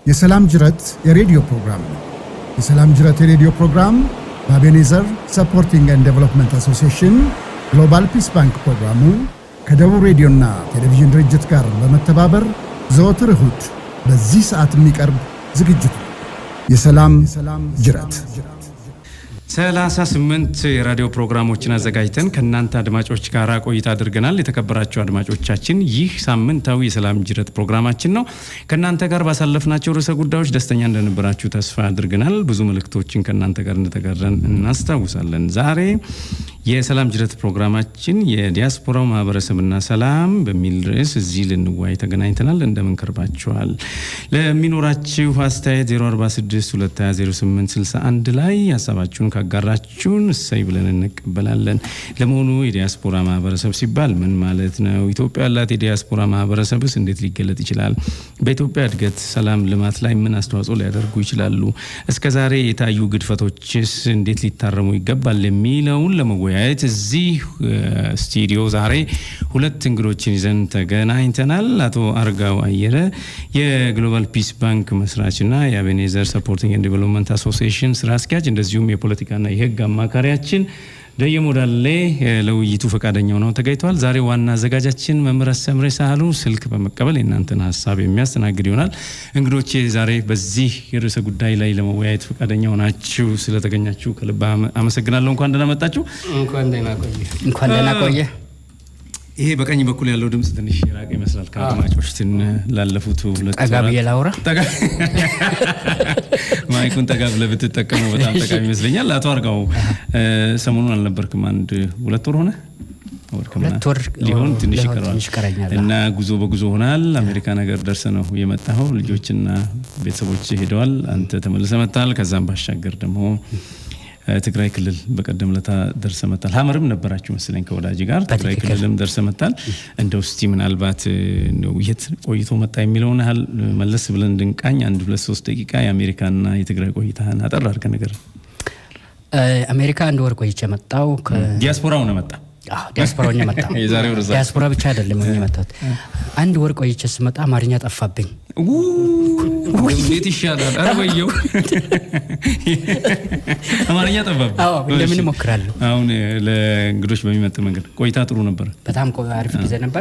የሰላም ጅረት የሬዲዮ ፕሮግራም ነው። የሰላም ጅረት የሬዲዮ ፕሮግራም በአቤኔዘር ሰፖርቲንግ ኤንድ ዴቨሎፕመንት አሶሲዬሽን ግሎባል ፒስ ባንክ ፕሮግራሙ ከደቡብ ሬዲዮና ቴሌቪዥን ድርጅት ጋር በመተባበር ዘወትር እሁድ በዚህ ሰዓት የሚቀርብ ዝግጅት ነው። የሰላም ጅረት ሰላሳ ስምንት የራዲዮ ፕሮግራሞችን አዘጋጅተን ከእናንተ አድማጮች ጋር ቆይታ አድርገናል። የተከበራቸው አድማጮቻችን ይህ ሳምንታዊ የሰላም ጅረት ፕሮግራማችን ነው። ከእናንተ ጋር ባሳለፍናቸው ርዕሰ ጉዳዮች ደስተኛ እንደነበራችሁ ተስፋ አድርገናል። ብዙ መልእክቶችን ከእናንተ ጋር እንደተጋራን እናስታውሳለን። ዛሬ የሰላም ጅረት ፕሮግራማችን የዲያስፖራው ማህበረሰብና ሰላም በሚል ርዕስ እዚህ ልንዋይ ተገናኝተናል። እንደምን ከርባችኋል? ለሚኖራችሁ አስተያየት 046 220 ላይ ሀሳባችሁን ካጋራችሁን እሰይ ብለን እንቀበላለን። ለመሆኑ የዲያስፖራ ማህበረሰብ ሲባል ምን ማለት ነው? ኢትዮጵያ ያላት የዲያስፖራ ማህበረሰብስ እንዴት ሊገለጥ ይችላል? በኢትዮጵያ እድገት፣ ሰላም፣ ልማት ላይ ምን አስተዋጽኦ ሊያደርጉ ይችላሉ? እስከ ዛሬ የታዩ ግድፈቶችስ እንዴት ሊታረሙ ይገባል? የሚለውን ለመወያየት እዚህ ስቱዲዮ ዛሬ ሁለት እንግዶችን ይዘን ተገናኝተናል። አቶ አርጋው አየረ የግሎባል ፒስ ባንክ መስራችና የአቤኔዘር ሰፖርቲንግ ኤንድ ዴቨሎፕመንት አሶሲዬሽን ስራ አስኪያጅ እንደዚሁም የፖለቲካና የሕግ አማካሪያችን ደየሞዳሌ ለውይይቱ ፈቃደኛ ሆነው ተገኝተዋል። ዛሬ ዋና አዘጋጃችን መምህር ሰምሬ ሳህሉ ስልክ በመቀበል የእናንተን ሀሳብ የሚያስተናግድ ይሆናል። እንግዶቼ ዛሬ በዚህ የርዕሰ ጉዳይ ላይ ለመወያየት ፈቃደኛ ሆናችሁ ስለተገኛችሁ ከልብ አመሰግናለሁ። እንኳን ደህና መጣችሁ። እንኳን ደህና ቆየ። እንኳን ደህና ቆየ። ይሄ በቀኝ በኩል ያለው ድምፅ ትንሽ የራቀ ይመስላል ከአድማጮች ትን ላለፉት ሁለት ጠጋ ብዬ ላውራ። ማይኩን ጠጋ ብለህ ብትጠቀመው በጣም ጠቃሚ ይመስለኛል። አቶ አርጋው ሰሞኑን አልነበርክም? አንድ ሁለት ወር ሆነ ሁለት ወር ሊሆን ትንሽ ሊሆን ይቀረዋል ትንሽ ይቀረኛል። እና ጉዞ በጉዞ ሆናል። አሜሪካ ነገር ደርሰ ነው የመጣኸው። ልጆችና ቤተሰቦች ሄደዋል። አንተ ተመልሰ መጥተሃል። ከዛም ባሻገር ደግሞ ትግራይ ክልል በቀደም ለታ ደርሰ መጣል። ሀመርም ነበራችሁ መሰለኝ ከወዳጅ ጋር ትግራይ በትክክል። ክልልም ደርሰ መጣል። እንደው እስቲ ምናልባት እንደው የት ቆይቶ መጣ የሚለውን ያህል መለስ ብለን እንድንቃኝ አንድ ሁለት ሶስት ደቂቃ የአሜሪካና የትግራይ ቆይታህን አጠር አድርገህ ነገር አሜሪካ አንድ ወር ቆይቼ መጣው። ዲያስፖራው ነው መጣ ዲያስፖራ ሆኜ መጣሁ። የዛሬው ርዕሳ ዲያስፖራ ብቻ አይደለም ሆኜ መጣሁት። አንድ ወር ቆይቼ ስመጣ አማርኛ ጠፋብኝ። እንዴት ይሻላል? ኧረ ወየው አማርኛ ጠባብ አዎ እንደምን እሞክራለሁ። አሁን ለእንግዶች በሚመጥ መንገድ ቆይታ ጥሩ ነበር። በጣም ቆ- አሪፍ ጊዜ ነበር።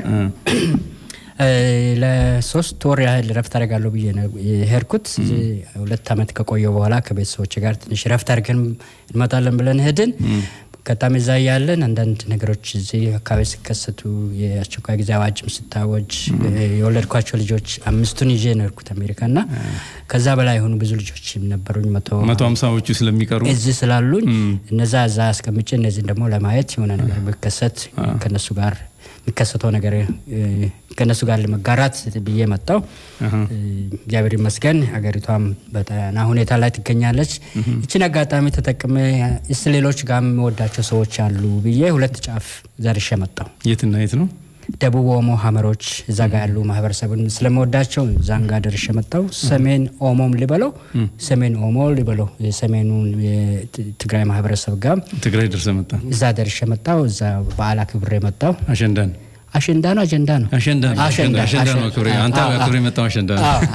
እ፣ ለሶስት ወር ያህል ረፍት አደርጋለሁ ብዬ ነው የሄድኩት። እዚህ ሁለት ዓመት ከቆየሁ በኋላ ከቤተሰቦች ጋር ትንሽ ረፍት አድርገን እንመጣለን ብለን ሄድን። ከጣም እዛ ያለን አንዳንድ ነገሮች እዚህ አካባቢ ሲከሰቱ የአስቸኳይ ጊዜ አዋጅም ስታወጅ የወለድኳቸው ልጆች አምስቱን ይዤ ነው የሄድኩት አሜሪካ እና ከዛ በላይ የሆኑ ብዙ ልጆች ነበሩኝ መቶ መቶ ሀምሳዎቹ ስለሚቀሩ እዚህ ስላሉኝ እነዛ እዛ አስቀምጬ እነዚህን ደግሞ ለማየት የሆነ ነገር ቢከሰት ከነሱ ጋር የሚከሰተው ነገር እ፣ ከነሱ ጋር ለመጋራት ብዬ መጣው። እግዚአብሔር ይመስገን ሀገሪቷም በጠና ሁኔታ ላይ ትገኛለች። ይችን አጋጣሚ ተጠቅሜ ስ ሌሎች ጋር የምወዳቸው ሰዎች አሉ ብዬ ሁለት ጫፍ ዘርሼ መጣው። የትና የት ነው? ደቡብ ኦሞ ሀመሮች እዛ ጋር ያሉ ማህበረሰብን ስለመወዳቸው እዛን ጋር ደርሼ መጣው። ሰሜን ኦሞም ሊበለው ሰሜን ኦሞ ሊበለው የሰሜኑን የትግራይ ማህበረሰብ ጋር ትግራይ ደርሰ መጣ። እዛ ደርሼ መጣው። እዛ በዓል አክብሬ መጣው። አሸንዳን አሸንዳ ነው አጀንዳ ነው አሸንዳ ነው አሸንዳ አሸንዳ ነው አክብሬ አንተ አዎ፣ አክብሬ መጣው አሸንዳ ነው። አዎ፣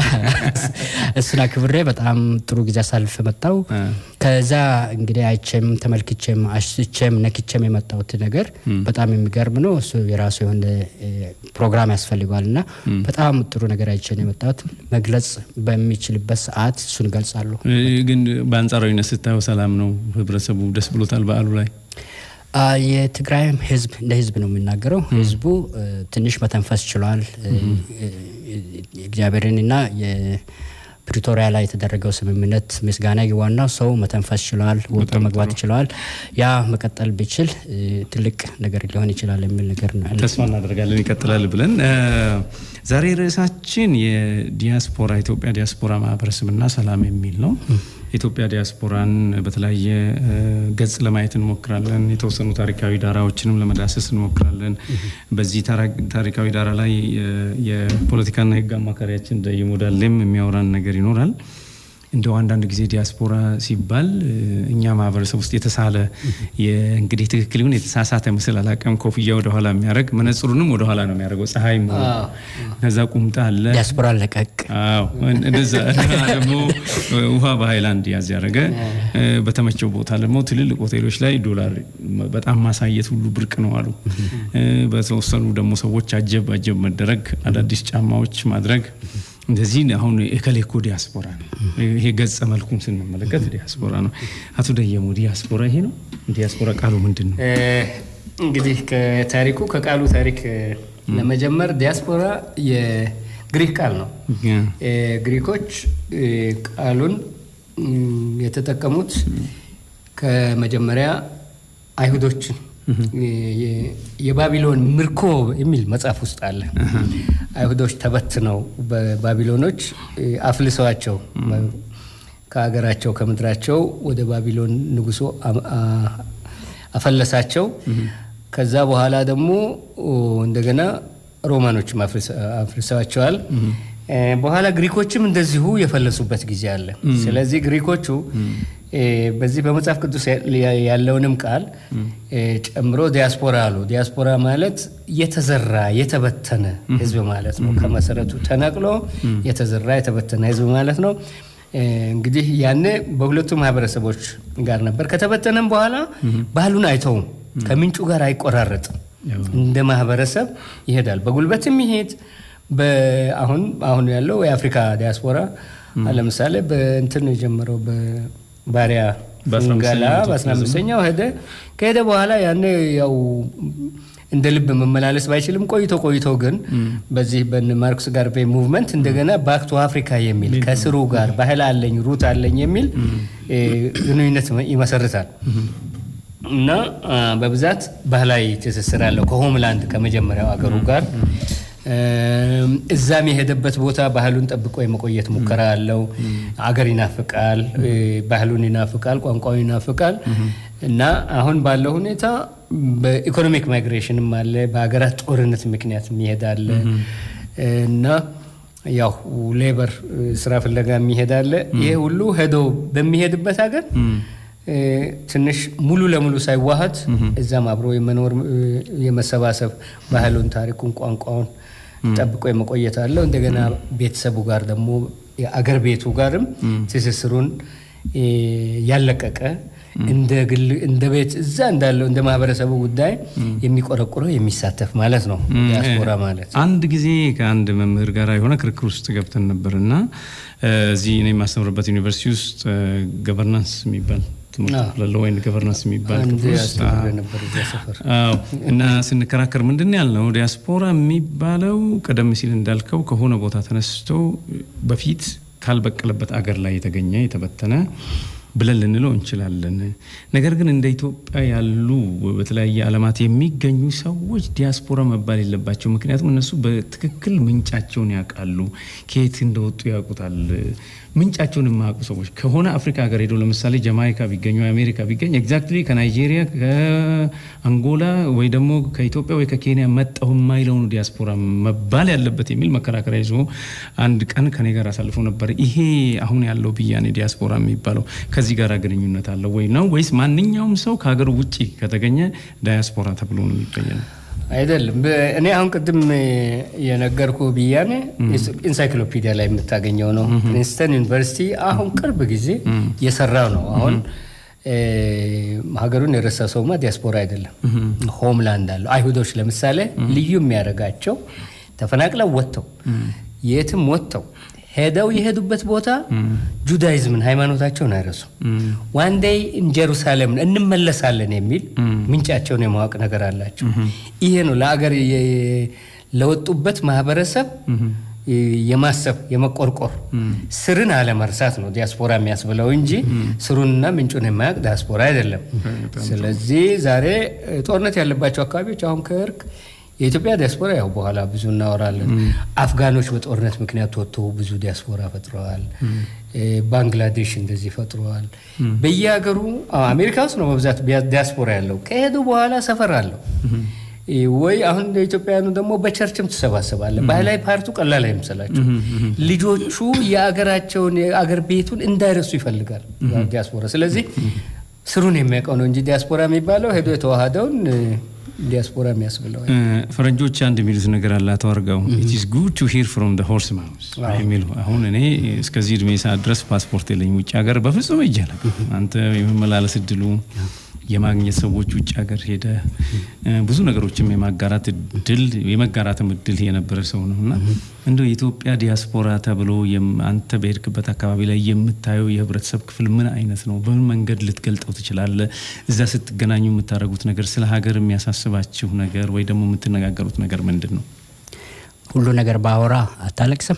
እሱን አክብሬ በጣም ጥሩ ጊዜ አሳልፌ መጣው። ከዛ እንግዲህ አይቼም ተመልክቼም አሽቼም ነክቼም የመጣሁት ነገር በጣም የሚገርም ነው። እሱ የራሱ የሆነ እ፣ ፕሮግራም ያስፈልገዋል እና በጣም ጥሩ ነገር አይቼ ነው የመጣሁት። መግለጽ በሚችልበት ሰዓት እሱን እገልጻለሁ። እ፣ ግን በአንጻራዊነት ስታየው ሰላም ነው። ህብረተሰቡ ደስ ብሎታል በዓሉ ላይ አ፣ የትግራይም ህዝብ እንደ ህዝብ ነው የሚናገረው። ህዝቡ እ፣ ትንሽ መተንፈስ ችሏል። እ፣ እ፣ እግዚአብሔርንና የፕሪቶሪያ ላይ የተደረገው ስምምነት ምስጋና ዋናው ሰው መተንፈስ ችለዋል፣ ወጥቶ መግባት ችለዋል። ያ መቀጠል ቢችል እ፣ ትልቅ ነገር ሊሆን ይችላል የሚል ነገር ነው ያለኝ። ተስፋ እናደርጋለን ይቀጥላል ብለን እ፣ ዛሬ ርዕሳችን የዲያስፖራ ኢትዮጵያ ዲያስፖራ ማህበረሰብና ሰላም የሚል ነው። የኢትዮጵያ ዲያስፖራን በተለያየ እ፣ ገጽ ለማየት እንሞክራለን። የተወሰኑ ታሪካዊ ዳራዎችንም ለመዳሰስ እንሞክራለን። በዚህ ታራ- ታሪካዊ ዳራ ላይ የ- የፖለቲካና የህግ አማካሪያችን ደይሞ ዳሌም የሚያወራን ነገር ይኖራል። እንደው አንዳንድ ጊዜ ዲያስፖራ ሲባል እኛ ማህበረሰብ ውስጥ የተሳለ እንግዲህ ትክክል ይሁን የተሳሳተ ምስል አላውቅም። ኮፍያ ወደኋላ የሚያደርግ መነጽሩንም ወደኋላ ነው የሚያደርገው ፀሐይ ከዛ ቁምጣ አለ ዲያስፖራ ለቀቅ እንደዛ ደግሞ ውሃ በሃይላንድ ያዝ ያደረገ በተመቸው ቦታ ደግሞ ትልልቅ ሆቴሎች ላይ ዶላር በጣም ማሳየት ሁሉ ብርቅ ነው አሉ። በተወሰኑ ደግሞ ሰዎች አጀብ አጀብ መደረግ፣ አዳዲስ ጫማዎች ማድረግ እንደዚህ አሁን የከሌኮ ዲያስፖራ ነው። ይሄ ገጸ መልኩን ስንመለከት ዲያስፖራ ነው። አቶ ደየሙ ዲያስፖራ ይሄ ነው። ዲያስፖራ ቃሉ ምንድን ነው? እንግዲህ ከታሪኩ ከቃሉ ታሪክ ለመጀመር ዲያስፖራ የግሪክ ቃል ነው። ግሪኮች ቃሉን የተጠቀሙት ከመጀመሪያ አይሁዶችን የባቢሎን ምርኮ የሚል መጽሐፍ ውስጥ አለ። አይሁዶች ተበትነው በባቢሎኖች አፍልሰዋቸው ከሀገራቸው ከምድራቸው ወደ ባቢሎን ንጉሱ አፈለሳቸው። ከዛ በኋላ ደግሞ እንደገና ሮማኖችም አፍልሰዋቸዋል። በኋላ ግሪኮችም እንደዚሁ የፈለሱበት ጊዜ አለ። ስለዚህ ግሪኮቹ በዚህ በመጽሐፍ ቅዱስ ያለውንም ቃል ጨምሮ ዲያስፖራ አሉ። ዲያስፖራ ማለት የተዘራ የተበተነ ሕዝብ ማለት ነው። ከመሰረቱ ተነቅሎ የተዘራ የተበተነ ሕዝብ ማለት ነው። እንግዲህ ያኔ በሁለቱ ማህበረሰቦች ጋር ነበር። ከተበተነም በኋላ ባህሉን አይተውም፣ ከምንጩ ጋር አይቆራረጥም። እንደ ማህበረሰብ ይሄዳል። በጉልበትም ይሄድ አሁን አሁን ያለው የአፍሪካ ዲያስፖራ ለምሳሌ በእንትን ነው የጀመረው ባሪያ ፍንገላ በ15ኛው ሄደ። ከሄደ በኋላ ያኔ ያው እንደ ልብ መመላለስ ባይችልም ቆይቶ ቆይቶ ግን በዚህ በን ማርክስ ጋርቬ ሙቭመንት እንደገና ባክ ቱ አፍሪካ የሚል ከስሩ ጋር ባህል አለኝ ሩት አለኝ የሚል ግንኙነት ይመሰርታል እና በብዛት ባህላዊ ትስስር አለው ከሆምላንድ ከመጀመሪያው አገሩ ጋር እዛም የሄደበት ቦታ ባህሉን ጠብቆ የመቆየት ሙከራ አለው። አገር ይናፍቃል፣ ባህሉን ይናፍቃል፣ ቋንቋውን ይናፍቃል እና አሁን ባለው ሁኔታ በኢኮኖሚክ ማይግሬሽንም አለ፣ በሀገራት ጦርነት ምክንያት የሚሄድ አለ እና ያው ሌበር ስራ ፍለጋ የሚሄድ አለ። ይሄ ሁሉ ሄዶ በሚሄድበት ሀገር ትንሽ ሙሉ ለሙሉ ሳይዋሃድ እዛም አብሮ የመኖር የመሰባሰብ ባህሉን፣ ታሪኩን፣ ቋንቋውን ጠብቆ የመቆየት አለው። እንደገና ቤተሰቡ ጋር ደግሞ የአገር ቤቱ ጋርም ትስስሩን ያለቀቀ እንደ ግል እንደ ቤት እዛ እንዳለው እንደ ማህበረሰቡ ጉዳይ የሚቆረቁረው የሚሳተፍ ማለት ነው ዲያስፖራ ማለት። አንድ ጊዜ ከአንድ መምህር ጋር የሆነ ክርክር ውስጥ ገብተን ነበር እና እዚህ እኔ የማስተምርበት ዩኒቨርሲቲ ውስጥ ገቨርናንስ የሚባል ትምህርት ወይም ገቨርናንስ የሚባል እና ስንከራከር ምንድን ያልነው ዲያስፖራ የሚባለው ቀደም ሲል እንዳልከው ከሆነ ቦታ ተነስቶ በፊት ካልበቀለበት አገር ላይ የተገኘ የተበተነ ብለን ልንለው እንችላለን። ነገር ግን እንደ ኢትዮጵያ ያሉ በተለያየ ዓለማት የሚገኙ ሰዎች ዲያስፖራ መባል የለባቸው። ምክንያቱም እነሱ በትክክል ምንጫቸውን ያውቃሉ፣ ከየት እንደወጡ ያውቁታል። ምንጫቸውን የማያውቁ ሰዎች ከሆነ አፍሪካ ሀገር ሄደው ለምሳሌ ጀማይካ ቢገኙ አሜሪካ ቢገኝ ኤግዛክትሊ ከናይጄሪያ ከአንጎላ ወይ ደግሞ ከኢትዮጵያ ወይ ከኬንያ መጣሁ የማይለው ነው ዲያስፖራ መባል ያለበት የሚል መከራከሪያ ይዞ አንድ ቀን ከኔ ጋር አሳልፎ ነበር። ይሄ አሁን ያለው ብያኔ ዲያስፖራ የሚባለው ከዚህ ጋር ግንኙነት አለው ወይ ነው ወይስ ማንኛውም ሰው ከሀገር ውጭ ከተገኘ ዳያስፖራ ተብሎ ነው የሚገኘው? አይደለም። እኔ አሁን ቅድም የነገርኩ ብያኔ ኢንሳይክሎፒዲያ ላይ የምታገኘው ነው። ፕሪንስተን ዩኒቨርሲቲ አሁን ቅርብ ጊዜ የሰራው ነው። አሁን ሀገሩን የረሳ ሰውማ ዲያስፖራ አይደለም፣ ሆምላንድ አለው። አይሁዶች ለምሳሌ ልዩ የሚያደርጋቸው ተፈናቅለው ወጥተው የትም ወጥተው ሄደው የሄዱበት ቦታ ጁዳይዝምን ሃይማኖታቸውን አይረሱ። ዋንዴይ ጀሩሳሌምን እንመለሳለን የሚል ምንጫቸውን የማወቅ ነገር አላቸው። ይሄ ነው ለአገር ለወጡበት ማህበረሰብ የማሰብ የመቆርቆር ስርን አለመርሳት ነው ዲያስፖራ የሚያስብለው እንጂ ስሩንና ምንጩን የማያውቅ ዲያስፖራ አይደለም። ስለዚህ ዛሬ ጦርነት ያለባቸው አካባቢዎች አሁን ከእርቅ የኢትዮጵያ ዲያስፖራ ያው በኋላ ብዙ እናወራለን። አፍጋኖች በጦርነት ምክንያት ወጥተው ብዙ ዲያስፖራ ፈጥረዋል። ባንግላዴሽ እንደዚህ ፈጥረዋል። በየሀገሩ አሜሪካ ውስጥ ነው በብዛት ዲያስፖራ ያለው። ከሄዱ በኋላ ሰፈር አለው። ወይ አሁን ኢትዮጵያውያኑ ደግሞ በቸርችም ትሰባሰባለ። ባህላዊ ፓርቲው ቀላል አይመስላቸው። ልጆቹ የአገራቸውን የአገር ቤቱን እንዳይረሱ ይፈልጋል ዲያስፖራ። ስለዚህ ስሩን የሚያውቀው ነው እንጂ ዲያስፖራ የሚባለው ሄዶ የተዋሃደውን ዲያስፖራ የሚያስብለው ፈረንጆች አንድ የሚሉት ነገር አለ። አቶ አርጋው ኢት ኢዝ ጉድ ቱ ሂር ፍሮም ዘ ሆርስ ማውዝ የሚሉ አሁን እኔ እስከዚህ እድሜ ሰዓት ድረስ ፓስፖርት የለኝ ውጭ ሀገር በፍጹም ይጃላል። አንተ የመመላለስ እድሉ የማግኘት ሰዎች ውጭ ሀገር ሄደ ብዙ ነገሮችም የማጋራት እድል የመጋራትም እድል የነበረ ሰው ነው እና እንደው የኢትዮጵያ ዲያስፖራ ተብሎ አንተ በሄድክበት አካባቢ ላይ የምታየው የህብረተሰብ ክፍል ምን አይነት ነው? በምን መንገድ ልትገልጠው ትችላለህ? እዛ ስትገናኙ የምታደርጉት ነገር፣ ስለ ሀገር የሚያሳስባችሁ ነገር ወይ ደግሞ የምትነጋገሩት ነገር ምንድን ነው? ሁሉ ነገር ባወራ አታለቅስም?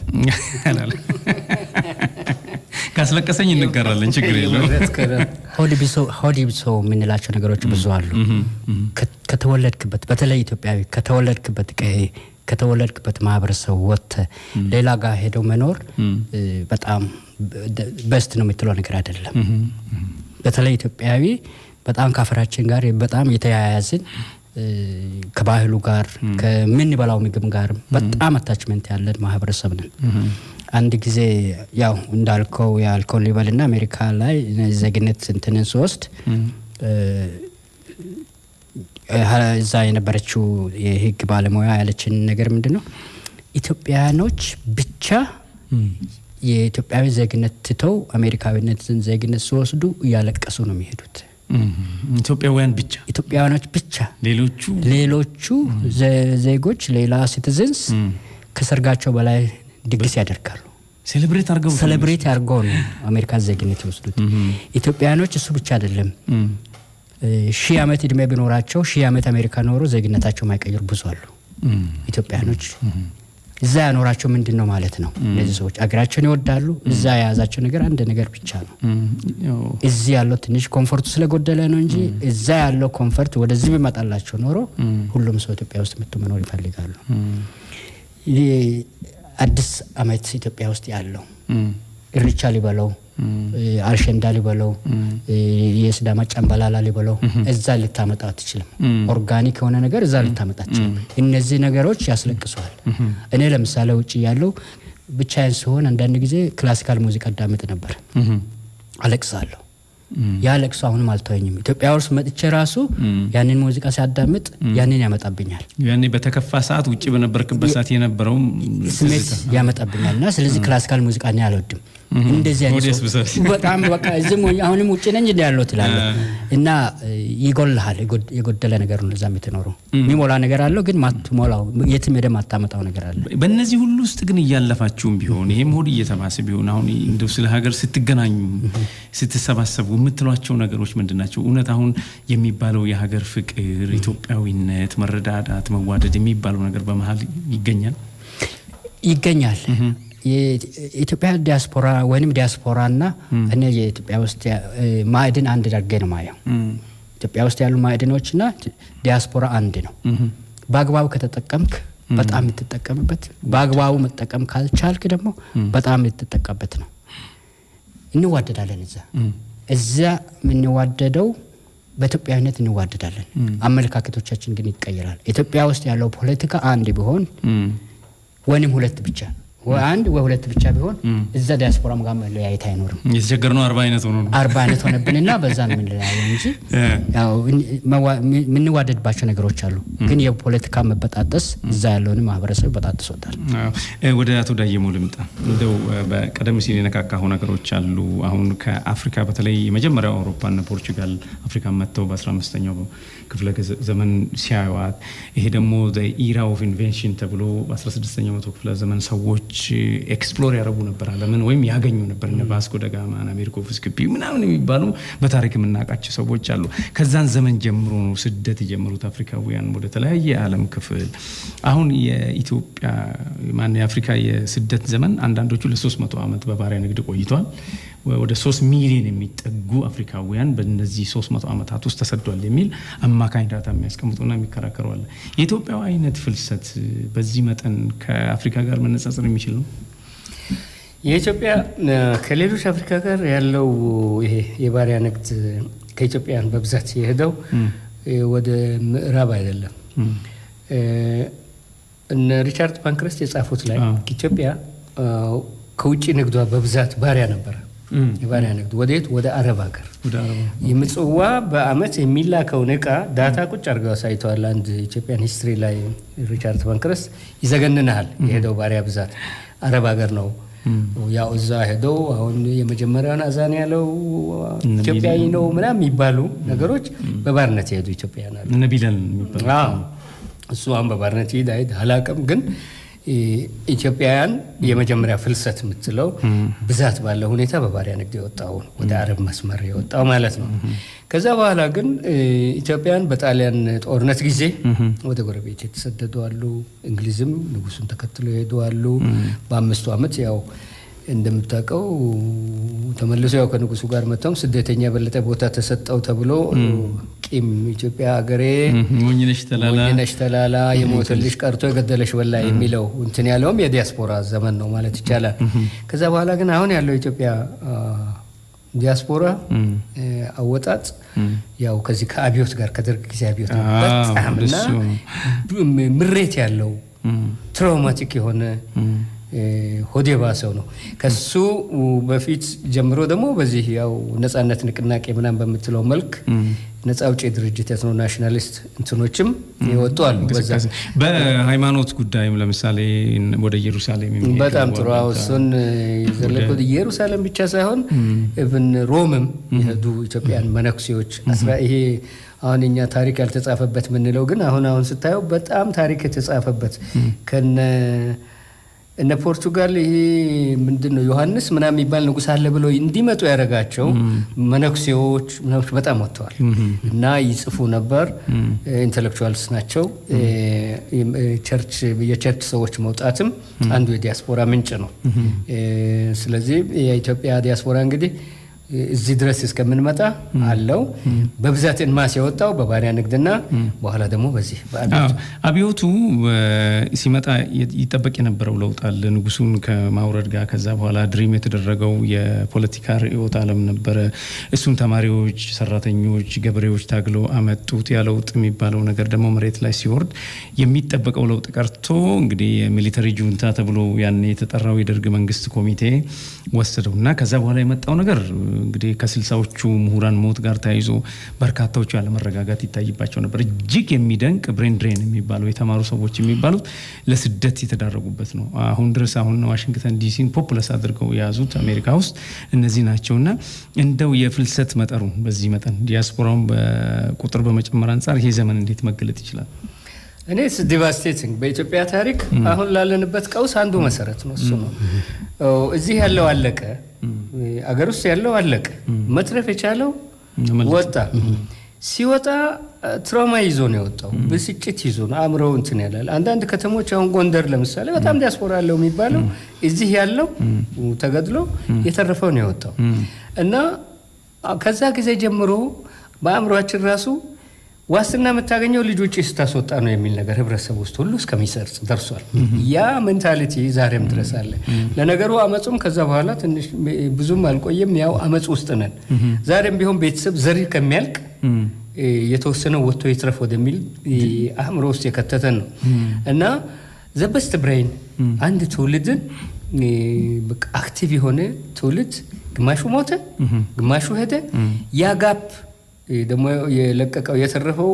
ካስለቀሰኝ እንጋራለን፣ ችግር የለውም። ሆዲ ብሶ የምንላቸው ነገሮች ብዙ አሉ። ከተወለድክበት በተለይ ኢትዮጵያዊ ከተወለድክበት ቀዬ ከተወለድክበት ማህበረሰብ ወጥተህ ሌላ ጋር ሄደው መኖር በጣም በስት ነው የምትለው ነገር አይደለም። በተለይ ኢትዮጵያዊ በጣም ከአፈራችን ጋር በጣም የተያያዝን ከባህሉ ጋር ከምንበላው ምግብ ጋር በጣም አታችመንት ያለን ማህበረሰብ ነን። አንድ ጊዜ ያው እንዳልከው ያልከውን ሊበልና አሜሪካ ላይ ዜግነት እንትንን ስወስድ እዛ የነበረችው የህግ ባለሙያ ያለችን ነገር ምንድን ነው ኢትዮጵያኖች ብቻ የኢትዮጵያዊ ዜግነት ትተው አሜሪካዊነትን ዜግነት ሲወስዱ እያለቀሱ ነው የሚሄዱት። ኢትዮጵያውያን ብቻ ኢትዮጵያውያኖች ብቻ ሌሎቹ ሌሎቹ ዜጎች ሌላ ሲቲዝንስ ከሰርጋቸው በላይ ድግስ ያደርጋሉ። ሴሌብሬት አድርገው ሴሌብሬት አድርገው ነው አሜሪካን ዜግነት ይወስዱት። ኢትዮጵያውያኖች እሱ ብቻ አይደለም። ሺህ ዓመት እድሜ ቢኖራቸው ሺህ ዓመት አሜሪካ ኖሮ ዜግነታቸው ማይቀይሩ ብዙ አሉ። ኢትዮጵያኖች እዛ ያኖራቸው ምንድን ነው ማለት ነው? እነዚህ ሰዎች አገራቸውን ይወዳሉ። እዛ የያዛቸው ነገር አንድ ነገር ብቻ ነው። እዚህ ያለው ትንሽ ኮንፈርቱ ስለጎደለ ነው እንጂ እዛ ያለው ኮንፈርት ወደዚህ ቢመጣላቸው ኖሮ ሁሉም ሰው ኢትዮጵያ ውስጥ መጥቶ መኖር ይፈልጋሉ። አዲስ ዓመት ኢትዮጵያ ውስጥ ያለው እርቻ ሊበለው አልሸንዳ ሊበለው የስዳማ ጨንበላላ ሊበለው እዛ ልታመጣ አትችልም። ኦርጋኒክ የሆነ ነገር እዛ ልታመጣ አትችልም። እነዚህ ነገሮች ያስለቅሰዋል። እኔ ለምሳሌ ውጭ ያለው ብቻዬን ሲሆን አንዳንድ ጊዜ ክላሲካል ሙዚቃ አዳምጥ ነበር፣ አለቅሳለሁ። ያ ለቅሶ አሁንም አልተወኝም። ኢትዮጵያ ውስጥ መጥቼ ራሱ ያንን ሙዚቃ ሲያዳምጥ ያንን ያመጣብኛል። ያኔ በተከፋ ሰዓት ውጭ በነበርክበት ሰዓት የነበረውም ስሜት ያመጣብኛል እና ስለዚህ ክላሲካል ሙዚቃ እኔ አልወድም። እንደዚህ አይነት በጣም በቃ እዚህም አሁንም ውጭ ነኝ እንዲ ያለው ትላለህ እና ይጎልሃል። የጎደለ ነገር ነው እዛ የምትኖረው። የሚሞላ ነገር አለው ግን ማትሞላው የትም ሄደህ ማታመጣው ነገር አለ። በእነዚህ ሁሉ ውስጥ ግን እያለፋችሁም ቢሆን ይሄም ሆድ እየተባሰ ቢሆን አሁን እንደው ስለ ሀገር ስትገናኙ ስትሰባሰቡ የምትሏቸው ነገሮች ምንድን ናቸው? እውነት አሁን የሚባለው የሀገር ፍቅር፣ ኢትዮጵያዊነት፣ መረዳዳት፣ መዋደድ የሚባለው ነገር በመሀል ይገኛል ይገኛል። የኢትዮጵያ ዲያስፖራ ወይም ዲያስፖራና እኔ የኢትዮጵያ ውስጥ ማዕድን አንድ አድርጌ ነው ማየው። ኢትዮጵያ ውስጥ ያሉ ማዕድኖችና ዲያስፖራ አንድ ነው። በአግባቡ ከተጠቀምክ በጣም የምትጠቀምበት፣ በአግባቡ መጠቀም ካልቻልክ ደግሞ በጣም የምትጠቀምበት ነው። እንዋደዳለን። እዛ እዛ የምንዋደደው በኢትዮጵያዊነት እንዋደዳለን። አመለካከቶቻችን ግን ይቀየራል። ኢትዮጵያ ውስጥ ያለው ፖለቲካ አንድ ቢሆን ወይም ሁለት ብቻ አንድ ወይ ሁለት ብቻ ቢሆን እዛ ዲያስፖራም ጋር መለያየት አይኖርም። የተቸገርነው አርባ አይነት ሆኖ ነው አርባ አይነት ሆነብንና በዛ ነው የምንለያየው እንጂ የምንዋደድባቸው ነገሮች አሉ። ግን የፖለቲካ መበጣጠስ እዛ ያለውን ማህበረሰብ በጣጥሶታል። ወደ አቶ ዳየሞ ልምጣ። እንደው በቀደም ሲል የነካካሁ ነገሮች አሉ። አሁን ከአፍሪካ በተለይ የመጀመሪያው አውሮፓና ፖርቹጋል አፍሪካን መጥተው በ15ኛው ክፍለ ዘመን ሲያዩዋት ይሄ ደግሞ ኢራ ኦፍ ኢንቬንሽን ተብሎ በ16ኛው መቶ ክፍለ ዘመን ሰዎች ኤክስፕሎር ያደረጉ ነበር ዓለምን ወይም ያገኙ ነበር። እነ ቫስኮ ደጋማ፣ አሜሪኮ ቬስፑሲ ምናምን የሚባሉ በታሪክ የምናውቃቸው ሰዎች አሉ። ከዛን ዘመን ጀምሮ ነው ስደት የጀመሩት አፍሪካውያን ወደ ተለያየ የዓለም ክፍል። አሁን የኢትዮጵያ ማን የአፍሪካ የስደት ዘመን አንዳንዶቹ ለሶስት መቶ ዓመት በባሪያ ንግድ ቆይቷል። ወደ ሶስት ሚሊዮን የሚጠጉ አፍሪካውያን በእነዚህ ሶስት መቶ ዓመታት ውስጥ ተሰዷል የሚል አማካኝ ዳታ የሚያስቀምጡና የሚከራከሩ አለ። የኢትዮጵያው አይነት ፍልሰት በዚህ መጠን ከአፍሪካ ጋር መነጻጸር የሚችል ነው? የኢትዮጵያ ከሌሎች አፍሪካ ጋር ያለው ይሄ የባሪያ ንግድ ከኢትዮጵያን በብዛት የሄደው ወደ ምዕራብ አይደለም። እነ ሪቻርድ ፓንክረስት የጻፉት ላይ ኢትዮጵያ ከውጭ ንግዷ በብዛት ባሪያ ነበረ። የባሪያ ንግድ ወዴት? ወደ አረብ ሀገር። የምጽዋ በአመት የሚላከውን እቃ ዳታ ቁጭ አድርገው አሳይተዋል። አንድ ኢትዮጵያን ሂስትሪ ላይ ሪቻርድ ፓንክረስት ይዘገንናል። የሄደው ባሪያ ብዛት አረብ ሀገር ነው። ያው እዛ ሄደው አሁን የመጀመሪያውን አዛን ያለው ኢትዮጵያዊ ነው ምናምን የሚባሉ ነገሮች በባርነት የሄዱ ኢትዮጵያውያን አሉ። እነ ቢላል የሚባሉ እሱ አሁን በባርነት ሂድ አይድ አላቅም ግን ኢትዮጵያውያን የመጀመሪያ ፍልሰት የምትለው ብዛት ባለ ሁኔታ በባሪያ ንግድ የወጣው ወደ አረብ መስመር የወጣው ማለት ነው። ከዛ በኋላ ግን ኢትዮጵያን በጣሊያን ጦርነት ጊዜ ወደ ጎረቤት የተሰደዱ አሉ። እንግሊዝም ንጉሱን ተከትሎ የሄዱ አሉ። በአምስቱ ዓመት ያው እንደምታውቀው ተመልሶ ያው ከንጉሱ ጋር መጥተውም ስደተኛ የበለጠ ቦታ ተሰጠው ተብሎ ቂም ኢትዮጵያ ሀገሬ ሞኝነሽ ተላላ ሞኝነሽ ተላላ የሞተልሽ ቀርቶ የገደለሽ በላ የሚለው እንትን ያለውም የዲያስፖራ ዘመን ነው ማለት ይቻላል። ከዛ በኋላ ግን አሁን ያለው ኢትዮጵያ ዲያስፖራ አወጣጥ ያው ከዚህ ከአብዮት ጋር ከደርግ ጊዜ አብዮት በጣም እና ምሬት ያለው ትራውማቲክ የሆነ ሆዴ ባሰው ነው። ከሱ በፊት ጀምሮ ደግሞ በዚህ ያው ነጻነት ንቅናቄ ምናምን በምትለው መልክ ነጻ አውጪ ድርጅት የትኖ ናሽናሊስት እንትኖችም ይወጡ አሉ። በዛ በሃይማኖት ጉዳይም ለምሳሌ ወደ ኢየሩሳሌም የሚሄዱ በጣም ጥሩ እሱን የዘለቁት ኢየሩሳሌም ብቻ ሳይሆን እብን ሮምም የሄዱ ኢትዮጵያን መነኩሴዎች ይሄ አሁን እኛ ታሪክ ያልተጻፈበት የምንለው ግን አሁን አሁን ስታየው በጣም ታሪክ የተጻፈበት ከነ እነ ፖርቱጋል ይሄ ምንድን ነው ዮሐንስ ምናምን የሚባል ንጉሥ አለ ብለው እንዲመጡ ያደረጋቸው መነኩሴዎች በጣም ወጥተዋል እና ይጽፉ ነበር። ኢንቴሌክቹዋልስ ናቸው። ቸርች የቸርች ሰዎች መውጣትም አንዱ የዲያስፖራ ምንጭ ነው። ስለዚህ የኢትዮጵያ ዲያስፖራ እንግዲህ እዚህ ድረስ እስከምንመጣ አለው በብዛት እንማስ የወጣው በባሪያ ንግድና በኋላ ደግሞ በዚህ አብዮቱ ሲመጣ ይጠበቅ የነበረው ለውጥ አለ። ንጉሱን ከማውረድ ጋር ከዛ በኋላ ድሪም የተደረገው የፖለቲካ ርዕዮተ ዓለም ነበረ። እሱን ተማሪዎች፣ ሰራተኞች፣ ገበሬዎች ታግለው አመጡት። ያ ለውጥ የሚባለው ነገር ደግሞ መሬት ላይ ሲወርድ የሚጠበቀው ለውጥ ቀርቶ እንግዲህ የሚሊተሪ ጁንታ ተብሎ ያን የተጠራው የደርግ መንግስት ኮሚቴ ወሰደው እና ከዛ በኋላ የመጣው ነገር እንግዲህ ከስልሳዎቹ ምሁራን ሞት ጋር ተያይዞ በርካታዎቹ ያለመረጋጋት ይታይባቸው ነበር። እጅግ የሚደንቅ ብሬን ድሬን የሚባለው የተማሩ ሰዎች የሚባሉት ለስደት የተዳረጉበት ነው። አሁን ድረስ አሁን ዋሽንግተን ዲሲን ፖፑለስ አድርገው የያዙት አሜሪካ ውስጥ እነዚህ ናቸው እና እንደው የፍልሰት መጠኑ በዚህ መጠን ዲያስፖራውን በቁጥር በመጨመር አንጻር ይሄ ዘመን እንዴት መገለጥ ይችላል? እኔ ዲቫስቴቲንግ በኢትዮጵያ ታሪክ አሁን ላለንበት ቀውስ አንዱ መሰረት ነው። እሱ ነው እዚህ ያለው አለቀ፣ አገር ውስጥ ያለው አለቀ። መትረፍ የቻለው ወጣ። ሲወጣ ትራውማ ይዞ ነው የወጣው፣ ብስጭት ይዞ ነው አእምሮው እንትን ያላል። አንዳንድ ከተሞች አሁን ጎንደር ለምሳሌ በጣም ዲያስፖራ ያለው የሚባለው እዚህ ያለው ተገድሎ የተረፈው ነው የወጣው እና ከዛ ጊዜ ጀምሮ በአእምሯችን ራሱ ዋስትና የምታገኘው ልጅ ውጭ ስታስወጣ ነው የሚል ነገር ህብረተሰብ ውስጥ ሁሉ እስከሚሰርጽ ደርሷል። ያ ሜንታሊቲ ዛሬም ድረስ አለ። ለነገሩ አመፁም ከዛ በኋላ ትንሽ ብዙም አልቆየም። ያው አመፅ ውስጥ ነን። ዛሬም ቢሆን ቤተሰብ ዘር ከሚያልቅ የተወሰነው ወጥቶ ይትረፍ ወደሚል አእምሮ ውስጥ የከተተን ነው እና ዘበስት ብሬን አንድ ትውልድን አክቲቭ የሆነ ትውልድ ግማሹ ሞተ፣ ግማሹ ሄደ። ያ ጋፕ ደግሞ የለቀቀው የተረፈው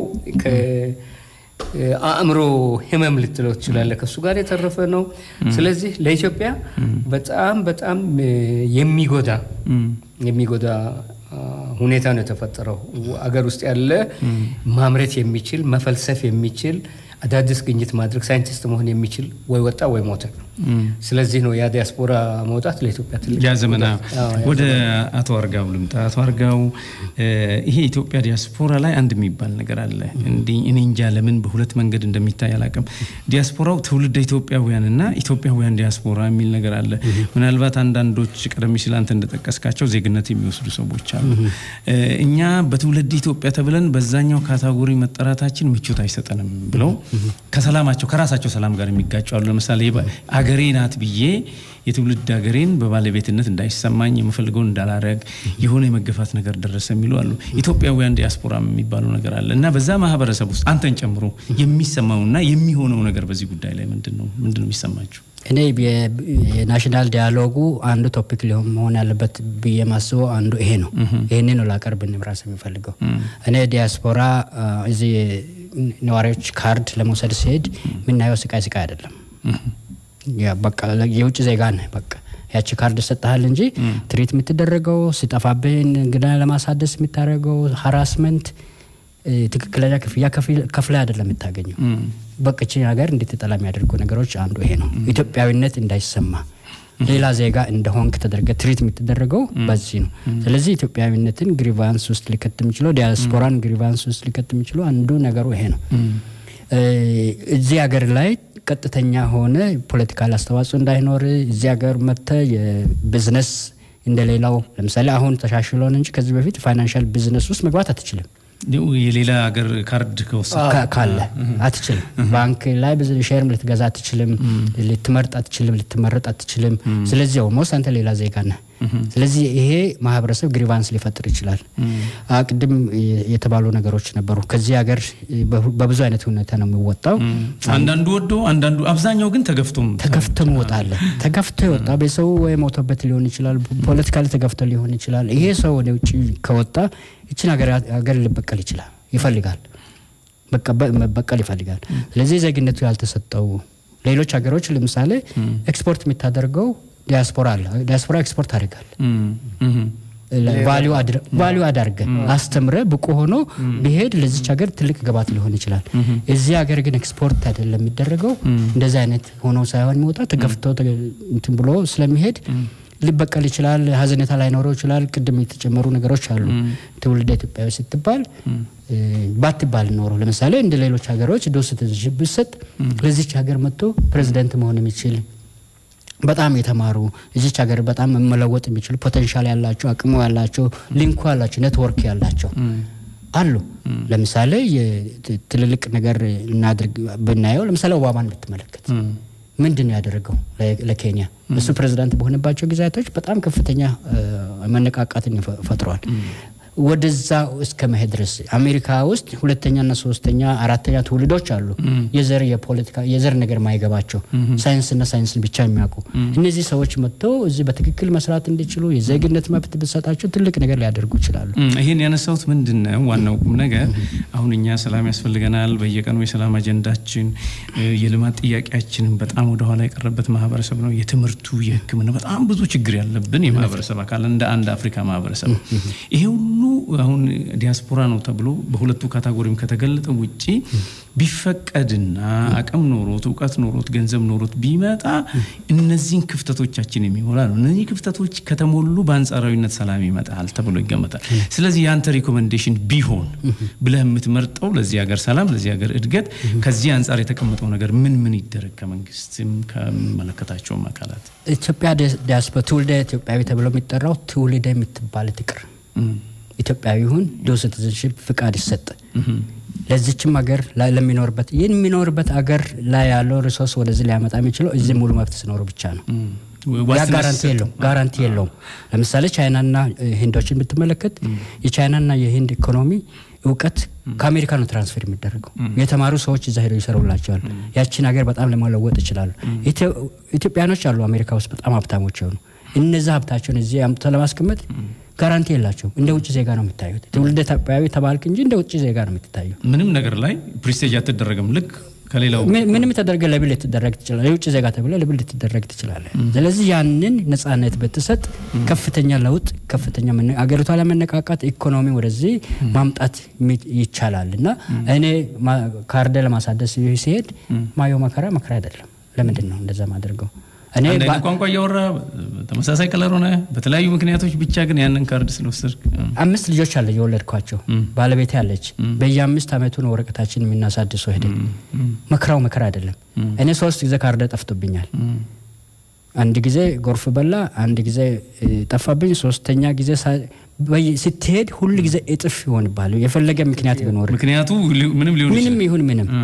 አእምሮ ህመም ልትለው ትችላለህ። ከእሱ ጋር የተረፈ ነው። ስለዚህ ለኢትዮጵያ በጣም በጣም የሚጎዳ የሚጎዳ ሁኔታ ነው የተፈጠረው። አገር ውስጥ ያለ ማምረት የሚችል መፈልሰፍ የሚችል አዳዲስ ግኝት ማድረግ ሳይንቲስት መሆን የሚችል ወይ ወጣ ወይ ሞተ። ስለዚህ ነው ያ ዲያስፖራ መውጣት ለኢትዮጵያ ትልቅ ያ ዘመና። ወደ አቶ አርጋው ልምጣ። አቶ አርጋው ይሄ የኢትዮጵያ ዲያስፖራ ላይ አንድ የሚባል ነገር አለ። እንዲህ እኔ እንጃ ለምን በሁለት መንገድ እንደሚታይ አላውቅም። ዲያስፖራው ትውልደ ኢትዮጵያውያንና ኢትዮጵያውያን ዲያስፖራ የሚል ነገር አለ። ምናልባት አንዳንዶች ቀደም ሲል አንተ እንደጠቀስካቸው ዜግነት የሚወስዱ ሰዎች አሉ። እኛ በትውልድ ኢትዮጵያ ተብለን በዛኛው ካታጎሪ መጠራታችን ምቾት አይሰጠንም ብለው ከሰላማቸው ከራሳቸው ሰላም ጋር የሚጋጩ አሉ። ለምሳሌ ሀገሬ ናት ብዬ የትውልድ ሀገሬን በባለቤትነት እንዳይሰማኝ የምፈልገውን እንዳላረግ የሆነ የመገፋት ነገር ደረሰ የሚሉ አሉ። ኢትዮጵያውያን ዲያስፖራ የሚባለው ነገር አለ እና በዛ ማህበረሰብ ውስጥ አንተን ጨምሮ የሚሰማውና የሚሆነው ነገር በዚህ ጉዳይ ላይ ምንድን ነው ምንድን ነው የሚሰማችሁ? እኔ የ- የናሽናል ዲያሎጉ አንዱ ቶፒክ ሊሆን መሆን ያለበት ብዬ ማስበው አንዱ ይሄ ነው። ይህን ነው ላቀርብ ራስ የሚፈልገው እኔ ዲያስፖራ አ፣ እዚህ ነዋሪዎች ካርድ ለመውሰድ ሲሄድ የምናየው ስቃይ ስቃይ አይደለም። ያ በቃ የውጭ ዜጋ ነህ በቃ ያቺ ካርድ ሰጠሃል እንጂ ትሪት የምትደረገው ሲጠፋብህን እንግዳ ለማሳደስ የምታደርገው ሀራስመንት እ፣ ትክክለኛ ክፍያ ከፍለ አይደለም የምታገኘው። በቅች ሀገር እንድትጠላ የሚያደርጉ ነገሮች አንዱ ይሄ ነው። ኢትዮጵያዊነት እንዳይሰማ ሌላ ዜጋ እንደሆንክ ተደርገ ትሪት የምትደረገው በዚህ ነው። ስለዚህ ኢትዮጵያዊነትን ግሪቫንስ ውስጥ ሊከት የሚችለው ዲያስፖራን ግሪቫንስ ውስጥ ሊከት የሚችለው አንዱ ነገሩ ይሄ ነው። እ፣ እዚህ ሀገር ላይ ቀጥተኛ ሆነ ፖለቲካል አስተዋጽኦ እንዳይኖር እዚህ ሀገር መጥተ የቢዝነስ እንደሌላው ለምሳሌ አሁን ተሻሽሎን እንጂ ከዚህ በፊት ፋይናንሻል ቢዝነስ ውስጥ መግባት አትችልም። የሌላ ሀገር ካርድ ከወሰድክ ካ- ካለ አትችልም። ባንክ ላይ ብዙ ሼርም ልትገዛ አትችልም፣ ልትመርጥ አትችልም፣ ልትመረጥ አትችልም። ስለዚህ ኦልሞስት አንተ ሌላ ዜጋ ነህ። ስለዚህ ይሄ ማህበረሰብ ግሪቫንስ ሊፈጥር ይችላል። አ፣ ቅድም የ- የተባሉ ነገሮች ነበሩ። ከዚህ ሀገር በሁ- በብዙ አይነት ሁኔታ ነው የሚወጣው። አንዳንዱ ወዶ አንዳንዱ አብዛኛው ግን ተገፍቶም ተገፍቶ መውጣለ ተገፍቶ የወጣ ቤተሰቡ ወይ ሞቶበት ሊሆን ይችላል። ፖለቲካ ላይ ተገፍቶ ሊሆን ይችላል። ይሄ ሰው ወደ ውጭ ከወጣ ይችን ሀገር ሀገር ሊበቀል ይችላል ይፈልጋል መቀበ- መበቀል ይፈልጋል። ስለዚህ ዜግነቱ ያልተሰጠው ሌሎች ሀገሮች ለምሳሌ ኤክስፖርት የሚታደርገው ዲያስፖራ አለ። ዲያስፖራ ኤክስፖርት አድርጋል ቫሊዩ አዳርገ አስተምረ ብቁ ሆኖ ቢሄድ ለዚች ሀገር ትልቅ ግባት ሊሆን ይችላል። እዚህ ሀገር ግን ኤክስፖርት አይደለም የሚደረገው። እንደዚህ አይነት ሆኖ ሳይሆን የሚወጣ ተገፍቶ ተገ- እንትን ብሎ ስለሚሄድ ሊበቀል ይችላል። ሀዘኔታ ላይኖረው ይችላል። ቅድም የተጨመሩ ነገሮች አሉ። ትውልደ ኢትዮጵያዊ ስትባል እ፣ ባትባል ኖሮ ለምሳሌ እንደ ሌሎች ሀገሮች ዶስ ብሰጥ ለዚች ሀገር መጥቶ ፕሬዚደንት መሆን የሚችል በጣም የተማሩ እዚች ሀገር በጣም መለወጥ የሚችሉ ፖቴንሻል ያላቸው አቅሙ ያላቸው ሊንኩ ያላቸው ኔትወርክ ያላቸው አሉ። ለምሳሌ የት- ትልልቅ ነገር እናድርግ ብናየው ለምሳሌ ኦባማን ብትመለከት ምንድን ነው ያደረገው ለ- ለኬንያ? እሱ ፕሬዚዳንት በሆነባቸው ጊዜያቶች በጣም ከፍተኛ እ፣ መነቃቃትን ይፈ- ፈጥሯል። ወደዛ እስከ መሄድ ድረስ አሜሪካ ውስጥ ሁለተኛና ሶስተኛ አራተኛ ትውልዶች አሉ። የዘር የፖለቲካ የዘር ነገር ማይገባቸው ሳይንስና ሳይንስን ብቻ የሚያውቁ እነዚህ ሰዎች መጥተው እዚህ በትክክል መስራት እንዲችሉ የዜግነት መብት ብሰጣቸው ትልቅ ነገር ሊያደርጉ ይችላሉ። እም፣ ይሄን ያነሳሁት ምንድን ነው ዋናው ቁም ነገር አሁን እኛ ሰላም ያስፈልገናል። በየቀኑ የሰላም አጀንዳችን እ፣ የልማት ጥያቄያችንን በጣም ወደኋላ የቀረበት ማህበረሰብ ነው። የትምህርቱ፣ የሕክምና በጣም ብዙ ችግር ያለብን የማህበረሰብ አካል እንደ አንድ አፍሪካ ማህበረሰብ ይሄ ሁሉ አሁን ዲያስፖራ ነው ተብሎ በሁለቱ ካታጎሪም ከተገለጠ ውጪ ቢፈቀድና አቅም ኖሮት እውቀት ኖሮት ገንዘብ ኖሮት ቢመጣ እነዚህን ክፍተቶቻችን የሚሞላ ነው። እነዚህ ክፍተቶች ከተሞሉ በአንጻራዊነት ሰላም ይመጣል ተብሎ ይገመታል። ስለዚህ የአንተ ሪኮመንዴሽን ቢሆን ብለህ የምትመርጠው ለዚህ ሀገር ሰላም፣ ለዚህ ሀገር እድገት ከዚህ አንጻር የተቀመጠው ነገር ምን ምን ይደረግ ከመንግስትም ከሚመለከታቸውም አካላት ኢትዮጵያ ዲያስፖራ ትውልደ ኢትዮጵያዊ ተብሎ የሚጠራው ትውልደ የምትባል ትቅር ኢትዮጵያዊ ይሁን ዱal ሲቲዝንሺፕ ፍቃድ ይሰጥ። ለዚችም ሀገር ላይ ለሚኖርበት ይህን የሚኖርበት ሀገር ላይ ያለው ሪሶርስ ወደዚህ ሊያመጣ የሚችለው እዚህ ሙሉ መብት ሲኖሩ ብቻ ነው። ያ ዋስትና ጋራንቲ ሲሰጥ የለውም ጋራንቲ የለውም። ለምሳሌ ቻይናና እ፣ ህንዶችን ብትመለከት የቻይናና የህንድ ኢኮኖሚ እውቀት ከአሜሪካ ነው ትራንስፈር የሚደረገው። የተማሩ ሰዎች እዛ ሄደው ይሰሩላቸዋል። ያችን ሀገር በጣም ለመለወጥ ይችላሉ። ኢትዮ- ኢትዮጵያኖች አሉ አሜሪካ ውስጥ በጣም ሀብታሞች የሆኑ እነዛ ሀብታቸውን እዚህ አምጥተው ለማስቀመጥ ጋራንቲ የላቸውም። እንደ ውጭ ዜጋ ነው የሚታዩት። ትውልደ ኢትዮጵያዊ ተባልክ እንጂ እንደ ውጭ ዜጋ ነው የምትታየው። ምንም ነገር ላይ ፕሪስቴጅ አትደረግም። ልክ ከሌላው ምን- ምንም ተደርገ ለብል ልትደረግ ትችላለህ። የውጭ ዜጋ ተብለ ለብል ልትደረግ ትችላለህ። ስለዚህ ያንን ነጻነት ብትሰጥ ከፍተኛ ለውጥ ከፍተኛ መነ- አገሪቷ ለመነቃቃት ኢኮኖሚ ወደዚህ ማምጣት የሚ- ይቻላል እና እኔ ማ- ካርደ ለማሳደስ ሲሄድ ማየው መከራ መከራ አይደለም። ለምንድን ነው እንደዛ ማደርገው? እኔ አንድ ባ- አይነት ቋንቋ እያወራ ተመሳሳይ ከለር ሆነ በተለያዩ ምክንያቶች ብቻ ግን ያንን ካርድ ስለወሰድክ አምስት ልጆች አለ የወለድኳቸው ባለቤቴ አለች። በየአምስት ዓመቱ ነው ወረቀታችን የምናሳድሰው ሄደን መከራው መከራ አይደለም። እኔ ሶስት ጊዜ ካርደ ጠፍቶብኛል። አንድ ጊዜ ጎርፍ በላ፣ አንድ ጊዜ እ፣ ጠፋብኝ፣ ሶስተኛ ጊዜ ሳ- በየ- ስትሄድ ሁል ጊዜ እጥፍ ይሆንባል። የፈለገ ምክንያት ቢኖር ምክንያቱ ሊ- ምንም ሊሆን ምንም ይችላል። ይሁን ምንም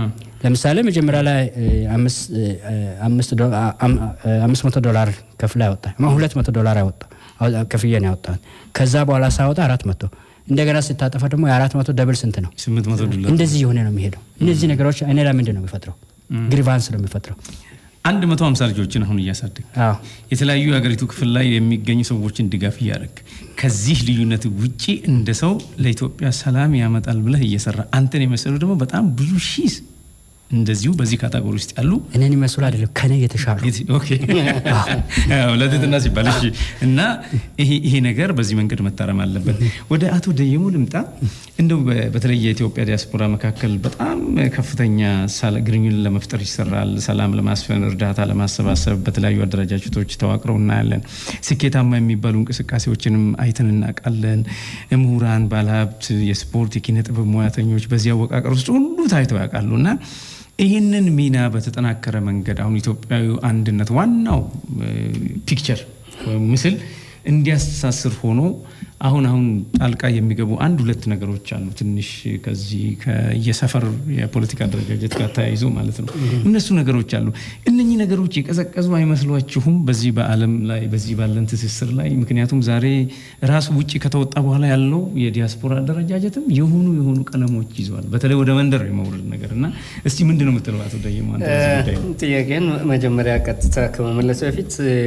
ለምሳሌ መጀመሪያ ላይ እ፣ አምስት እ፣ አምስት ዶ- አ- አም- አ- አምስት መቶ ዶላር ከፍላ ያወጣ ሁለት መቶ ዶላር ያወጣ አወጣ- ከፍዬ ነው ያወጣት። ከዛ በኋላ ሳወጣ አራት መቶ እንደገና ስታጠፋ ደግሞ የአራት መቶ ደብል ስንት ነው? ስምንት መቶ ዶላር እንደዚህ የሆነ ነው የሚሄደው። እነዚህ ነገሮች እኔ ላይ ምንድን ነው የሚፈጥረው? ግሪቫንስ ነው የሚፈጥረው። አንድ መቶ ሀምሳ ልጆችን አሁን እያሳደግ አዎ የተለያዩ የሀገሪቱ ክፍል ላይ የሚገኙ ሰዎችን ድጋፍ እያደረግ ከዚህ ልዩነት ውጪ እንደ ሰው ለኢትዮጵያ ሰላም ያመጣል ብለህ እየሰራ አንተን የመሰሉ ደግሞ በጣም ብዙ ሺህ እንደዚሁ በዚህ ካታጎሪ ውስጥ ያሉ እኔን ይመስሉ አይደለም ከኔ የተሻሉ ኦኬ አዎ፣ ለትህትና ሲባል እሺ። እና ይሄ ይሄ ነገር በዚህ መንገድ መታረም አለበት። ወደ አቶ ደየሙ ልምጣ። እንደው በ- በተለይ የኢትዮጵያ ዲያስፖራ መካከል በጣም ከፍተኛ ሳለ- ግንኙነት ለመፍጠር ይሰራል። ሰላም ለማስፈን፣ እርዳታ ለማሰባሰብ በተለያዩ አደረጃጀቶች ተዋቅረው እናያለን። ስኬታማ የሚባሉ እንቅስቃሴዎችንም አይተን እናውቃለን። ምሁራን፣ ባለሀብት፣ የስፖርት፣ የኪነ ጥበብ ሙያተኞች በዚህ አወቃቀር ውስጥ ሁሉ ታይተው ያውቃሉ እና ይህንን ሚና በተጠናከረ መንገድ አሁን ኢትዮጵያዊ አንድነት ዋናው ፒክቸር ወይም ምስል እንዲያስተሳስር ሆኖ አሁን አሁን ጣልቃ የሚገቡ አንድ ሁለት ነገሮች አሉ። ትንሽ ከዚህ ከየሰፈር የፖለቲካ አደረጃጀት ጋር ተያይዞ ማለት ነው። እነሱ ነገሮች አሉ። እነኚህ ነገሮች የቀዘቀዙ አይመስሏችሁም? በዚህ በዓለም ላይ በዚህ ባለን ትስስር ላይ ምክንያቱም ዛሬ ራሱ ውጭ ከተወጣ በኋላ ያለው የዲያስፖራ አደረጃጀትም የሆኑ የሆኑ ቀለሞች ይዘዋል። በተለይ ወደ መንደር የመውረድ ነገር እና እስቲ ምንድን ነው የምትለው አቶ ደየማ አንተ በዚህ ጉዳይ ላይ? ጥያቄን መጀመሪያ ቀጥታ ከመመለስ በፊት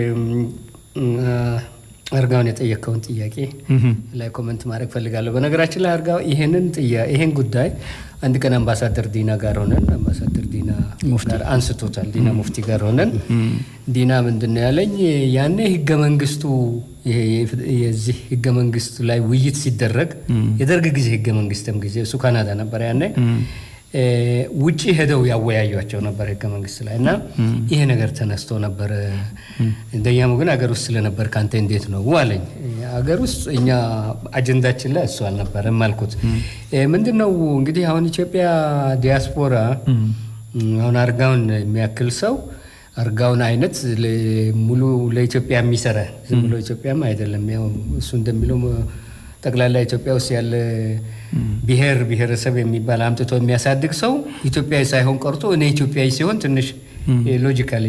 አርጋውን የጠየቀውን ጥያቄ ላይ ኮመንት ማድረግ ፈልጋለሁ። በነገራችን ላይ አርጋው ይሄንን ጥያ ይሄን ጉዳይ አንድ ቀን አምባሳደር ዲና ጋር ሆነን አምባሳደር ዲና ጋር አንስቶታል። ዲና ሙፍቲ ጋር ሆነን ዲና ምንድን ነው ያለኝ ያኔ ህገ መንግስቱ ይሄ የዚህ ህገ መንግስቱ ላይ ውይይት ሲደረግ የደርግ ጊዜ ህገ መንግስትም ጊዜ እሱ ካናዳ ነበር ያኔ ውጪ ሄደው ያወያዩቸው ነበር ህገ መንግስት ላይ እና ይሄ ነገር ተነስቶ ነበር። እንደኛም ግን አገር ውስጥ ስለነበር ከአንተ እንዴት ነው አለኝ። አገር ውስጥ እኛ አጀንዳችን ላይ እሱ አልነበረም አልኩት። ምንድን ነው እንግዲህ አሁን ኢትዮጵያ ዲያስፖራ አሁን አርጋውን የሚያክል ሰው አርጋውን አይነት ሙሉ ለኢትዮጵያ የሚሰራ ዝም ብሎ ኢትዮጵያም አይደለም። ያው እሱ እንደሚለው ጠቅላላ ኢትዮጵያ ውስጥ ያለ ብሔር ብሔረሰብ የሚባል አምጥቶ የሚያሳድግ ሰው ኢትዮጵያዊ ሳይሆን ቀርቶ እኔ ኢትዮጵያዊ ሲሆን ትንሽ ሎጂካሊ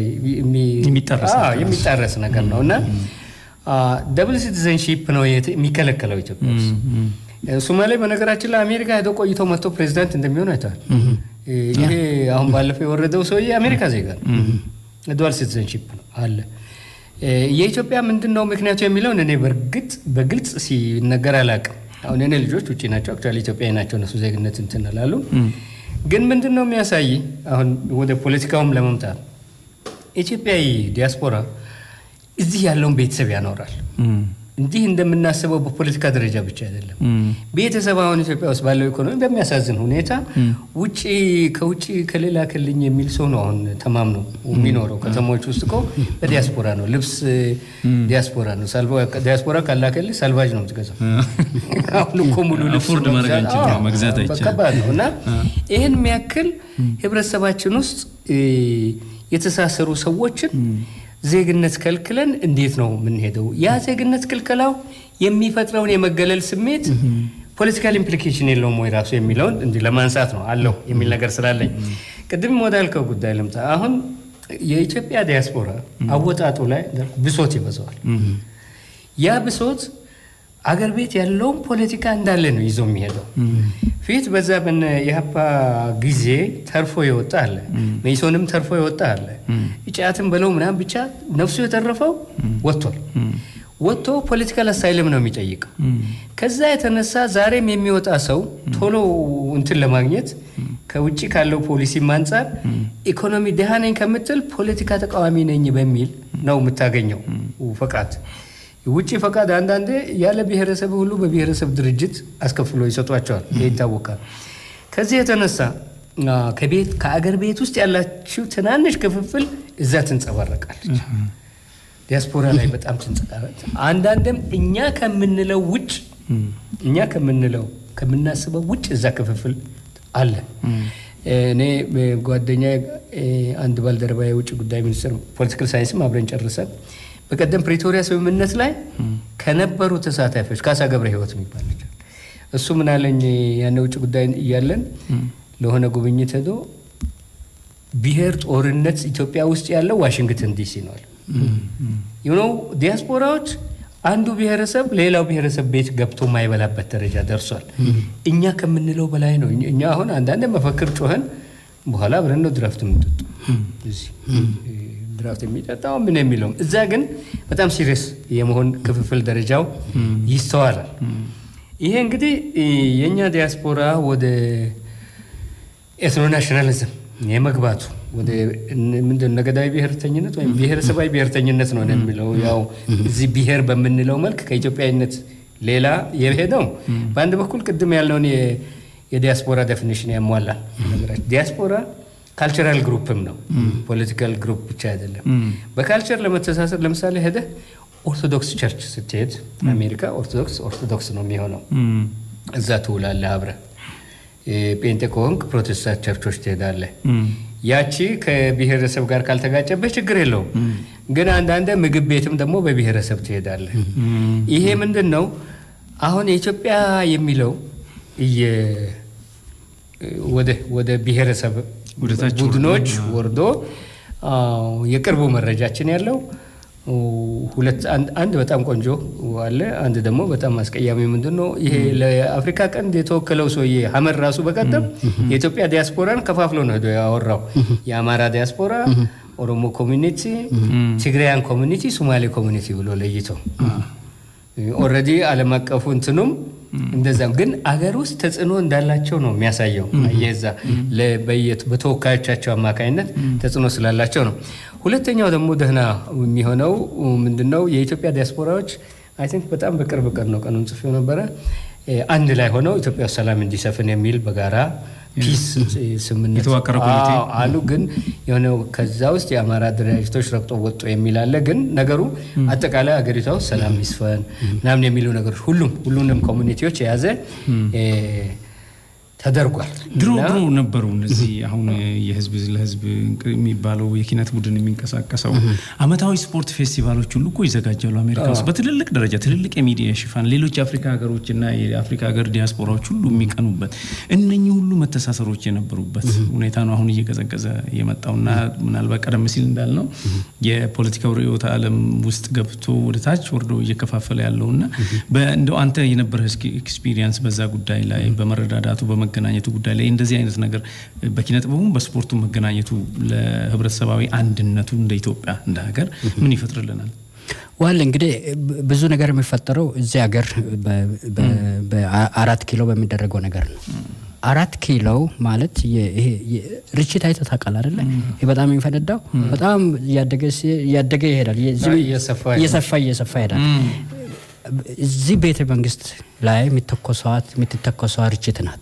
የሚጣረስ ነገር ነው እና ደብል ሲቲዘንሺፕ ነው የሚከለከለው ኢትዮጵያ ውስጥ። ሶማሌ በነገራችን ላይ አሜሪካ ሄዶ ቆይቶ መጥቶ ፕሬዚዳንት እንደሚሆን አይተዋል። ይሄ አሁን ባለፈው የወረደው ሰውዬ አሜሪካ ዜጋ ነው። ዱዋል ሲቲዘንሺፕ ነው አለ። የኢትዮጵያ ምንድን ነው ምክንያቱ የሚለውን እኔ በእርግጥ በግልጽ ሲነገር አላውቅም። አሁን እኔ ልጆች ውጭ ናቸው፣ አክቹዋሊ ኢትዮጵያዊ ናቸው። እነሱ ዜግነት እንትን እላሉ። ግን ምንድን ነው የሚያሳይ አሁን ወደ ፖለቲካውም ለመምጣት ኢትዮጵያዊ ዲያስፖራ እዚህ ያለውን ቤተሰብ ያኖራል። እንዲህ እንደምናስበው በፖለቲካ ደረጃ ብቻ አይደለም። ቤተሰብ አሁን ኢትዮጵያ ውስጥ ባለው ኢኮኖሚ በሚያሳዝን ሁኔታ ውጭ ከውጭ ከሌላ ክልኝ የሚል ሰው ነው አሁን ተማምኖ የሚኖረው። ከተሞች ውስጥ እኮ በዲያስፖራ ነው። ልብስ ዲያስፖራ ነው። ዲያስፖራ ካላከልህ ሳልቫጅ ነው የምትገዛው። አሁን እኮ ሙሉ ልብስ መግዛት ከባድ ነው እና ይህን የሚያክል ህብረተሰባችን ውስጥ የተሳሰሩ ሰዎችን ዜግነት ከልክለን እንዴት ነው የምንሄደው? ያ ዜግነት ክልከላው የሚፈጥረውን የመገለል ስሜት ፖለቲካል ኢምፕሊኬሽን የለውም ወይ ራሱ የሚለውን እንዲህ ለማንሳት ነው አለው የሚል ነገር ስላለኝ ቅድም ወዳልከው ጉዳይ ልምጣ። አሁን የኢትዮጵያ ዲያስፖራ አወጣጡ ላይ ብሶት ይበዛዋል። ያ ብሶት አገር ቤት ያለውን ፖለቲካ እንዳለ ነው ይዞ የሚሄደው። ፊት በዛ በነ የሀፓ ጊዜ ተርፎ የወጣ አለ፣ መኢሶንም ተርፎ የወጣ አለ፣ ጫትም በለው ምናምን ብቻ ነፍሱ የተረፈው ወጥቷል። ወጥቶ ፖለቲካል አሳይልም ነው የሚጠይቀው። ከዛ የተነሳ ዛሬም የሚወጣ ሰው ቶሎ እንትን ለማግኘት ከውጭ ካለው ፖሊሲም አንጻር ኢኮኖሚ ድሃ ነኝ ከምትል ፖለቲካ ተቃዋሚ ነኝ በሚል ነው የምታገኘው ፈቃድ ውጭ ፈቃድ አንዳንዴ ያለ ብሔረሰብ ሁሉ በብሔረሰብ ድርጅት አስከፍሎ ይሰጧቸዋል። ይህ ይታወቃል። ከዚህ የተነሳ ከቤት ከአገር ቤት ውስጥ ያላችው ትናንሽ ክፍፍል እዛ ትንጸባረቃለች። ዲያስፖራ ላይ በጣም ትንጸባረቃለች። አንዳንድም እኛ ከምንለው ውጭ እኛ ከምንለው ከምናስበው ውጭ እዛ ክፍፍል አለ። እኔ ጓደኛ አንድ ባልደረባ የውጭ ጉዳይ ሚኒስትር ፖለቲካል ሳይንስም አብረን ጨርሰን በቀደም ፕሪቶሪያ ስምምነት ላይ ከነበሩ ተሳታፊዎች ካሳ ገብረ ሕይወት የሚባል ልጅ እሱ ምን አለኝ፣ ያነ ውጭ ጉዳይ እያለን ለሆነ ጉብኝት ሄዶ ብሔር ጦርነት ኢትዮጵያ ውስጥ ያለው ዋሽንግተን ዲሲ ነው አለ። ዩኖው ዲያስፖራዎች አንዱ ብሔረሰብ ሌላው ብሔረሰብ ቤት ገብቶ ማይበላበት ደረጃ ደርሷል። እኛ ከምንለው በላይ ነው። እኛ አሁን አንዳንድ መፈክር ጮኸን በኋላ አብረን ነው ድራፍት የምንጠጡ እዚህ ድራፍት የሚጠጣው ምን የሚለውም እዛ ግን በጣም ሲሪየስ የመሆን ክፍፍል ደረጃው ይስተዋላል። ይሄ እንግዲህ የእኛ ዲያስፖራ ወደ ኤትኖ ናሽናሊዝም የመግባቱ ወደ ምንድን ነገዳዊ ብሔርተኝነት ወይም ብሔረሰባዊ ብሔርተኝነት ነው የሚለው ያው እዚህ ብሔር በምንለው መልክ ከኢትዮጵያዊነት ሌላ የሄደው በአንድ በኩል ቅድም ያለውን የዲያስፖራ ዴፊኒሽን ያሟላል። ነገራችን ዲያስፖራ ካልቸራል ግሩፕም ነው፣ ፖለቲካል ግሩፕ ብቻ አይደለም። በካልቸር ለመተሳሰር ለምሳሌ ሄደህ ኦርቶዶክስ ቸርች ስትሄድ አሜሪካ ኦርቶዶክስ ኦርቶዶክስ ነው የሚሆነው፣ እዛ ትውላለህ አብረህ። ጴንጤ ከሆንክ ፕሮቴስታንት ቸርቾች ትሄዳለህ። ያቺ ከብሔረሰብ ጋር ካልተጋጨበህ ችግር የለውም። ግን አንዳንድ ምግብ ቤትም ደግሞ በብሔረሰብ ትሄዳለህ። ይሄ ምንድን ነው አሁን የኢትዮጵያ የሚለው ወደ ብሔረሰብ ቡድኖች ወርዶ የቅርቡ መረጃችን ያለው ሁለት አንድ በጣም ቆንጆ አለ። አንድ ደግሞ በጣም አስቀያሚ ምንድን ነው ይሄ ለአፍሪካ ቀንድ የተወከለው ሰውዬ ሀመር ራሱ በቀደም የኢትዮጵያ ዲያስፖራን ከፋፍሎ ነው ሄዶ ያወራው። የአማራ ዲያስፖራ፣ ኦሮሞ ኮሚኒቲ፣ ትግራያን ኮሚኒቲ፣ ሶማሌ ኮሚኒቲ ብሎ ለይቶ ኦልሬዲ ዓለም አቀፉ እንትኑም እንደዛም ግን አገር ውስጥ ተጽዕኖ እንዳላቸው ነው የሚያሳየው። የዛ በተወካዮቻቸው አማካኝነት ተጽዕኖ ስላላቸው ነው። ሁለተኛው ደግሞ ደህና የሚሆነው ምንድነው የኢትዮጵያ ዲያስፖራዎች አይ ቲንክ በጣም በቅርብ ቀን ነው ቀኑን ጽፌው ነበረ አንድ ላይ ሆነው ኢትዮጵያ ውስጥ ሰላም እንዲሰፍን የሚል በጋራ ፒስ ስምምነት የተዋቀረ ኮሚቴ አሉ። ግን የሆነ ከዛ ውስጥ የአማራ ድርጅቶች ረግጦ ወጡ የሚል አለ። ግን ነገሩ አጠቃላይ አገሪቷ ውስጥ ሰላም ይስፈን ምናምን የሚሉ ነገሮች ሁሉም ሁሉንም ኮሚኒቲዎች የያዘ ተደርጓል። ድሮ ድሮ ነበሩ እነዚህ አሁን የህዝብ ለህዝብ የሚባለው የኪነት ቡድን የሚንቀሳቀሰው አመታዊ ስፖርት ፌስቲቫሎች ሁሉ እኮ ይዘጋጃሉ አሜሪካ ውስጥ በትልልቅ ደረጃ ትልልቅ የሚዲያ ሽፋን ሌሎች የአፍሪካ ሀገሮች እና የአፍሪካ ሀገር ዲያስፖራዎች ሁሉ የሚቀኑበት እነኚህ ሁሉ መተሳሰሮች የነበሩበት ሁኔታ ነው አሁን እየቀዘቀዘ የመጣውና ምናልባት ቀደም ሲል እንዳልነው የፖለቲካው ርዕዮተ ዓለም ውስጥ ገብቶ ወደ ታች ወርዶ እየከፋፈለ ያለውና እንደው አንተ የነበረ ኤክስፒሪየንስ በዛ ጉዳይ ላይ በመረዳዳቱ መገናኘቱ ጉዳይ ላይ እንደዚህ አይነት ነገር በኪነ ጥበቡም በስፖርቱ መገናኘቱ ለህብረተሰባዊ አንድነቱ እንደ ኢትዮጵያ እንደ ሀገር ምን ይፈጥርልናል? ዋል እንግዲህ ብዙ ነገር የሚፈጠረው እዚህ ሀገር በአራት ኪሎ በሚደረገው ነገር ነው። አራት ኪሎ ማለት ርችት አይተህ ታውቃለህ አይደለ? ይህ በጣም የሚፈነዳው በጣም እያደገ ይሄዳል፣ እየሰፋ እየሰፋ ይሄዳል። እዚህ ቤተ መንግስት ላይ የሚተኮሰዋት የምትተኮሰዋ ርችት ናት።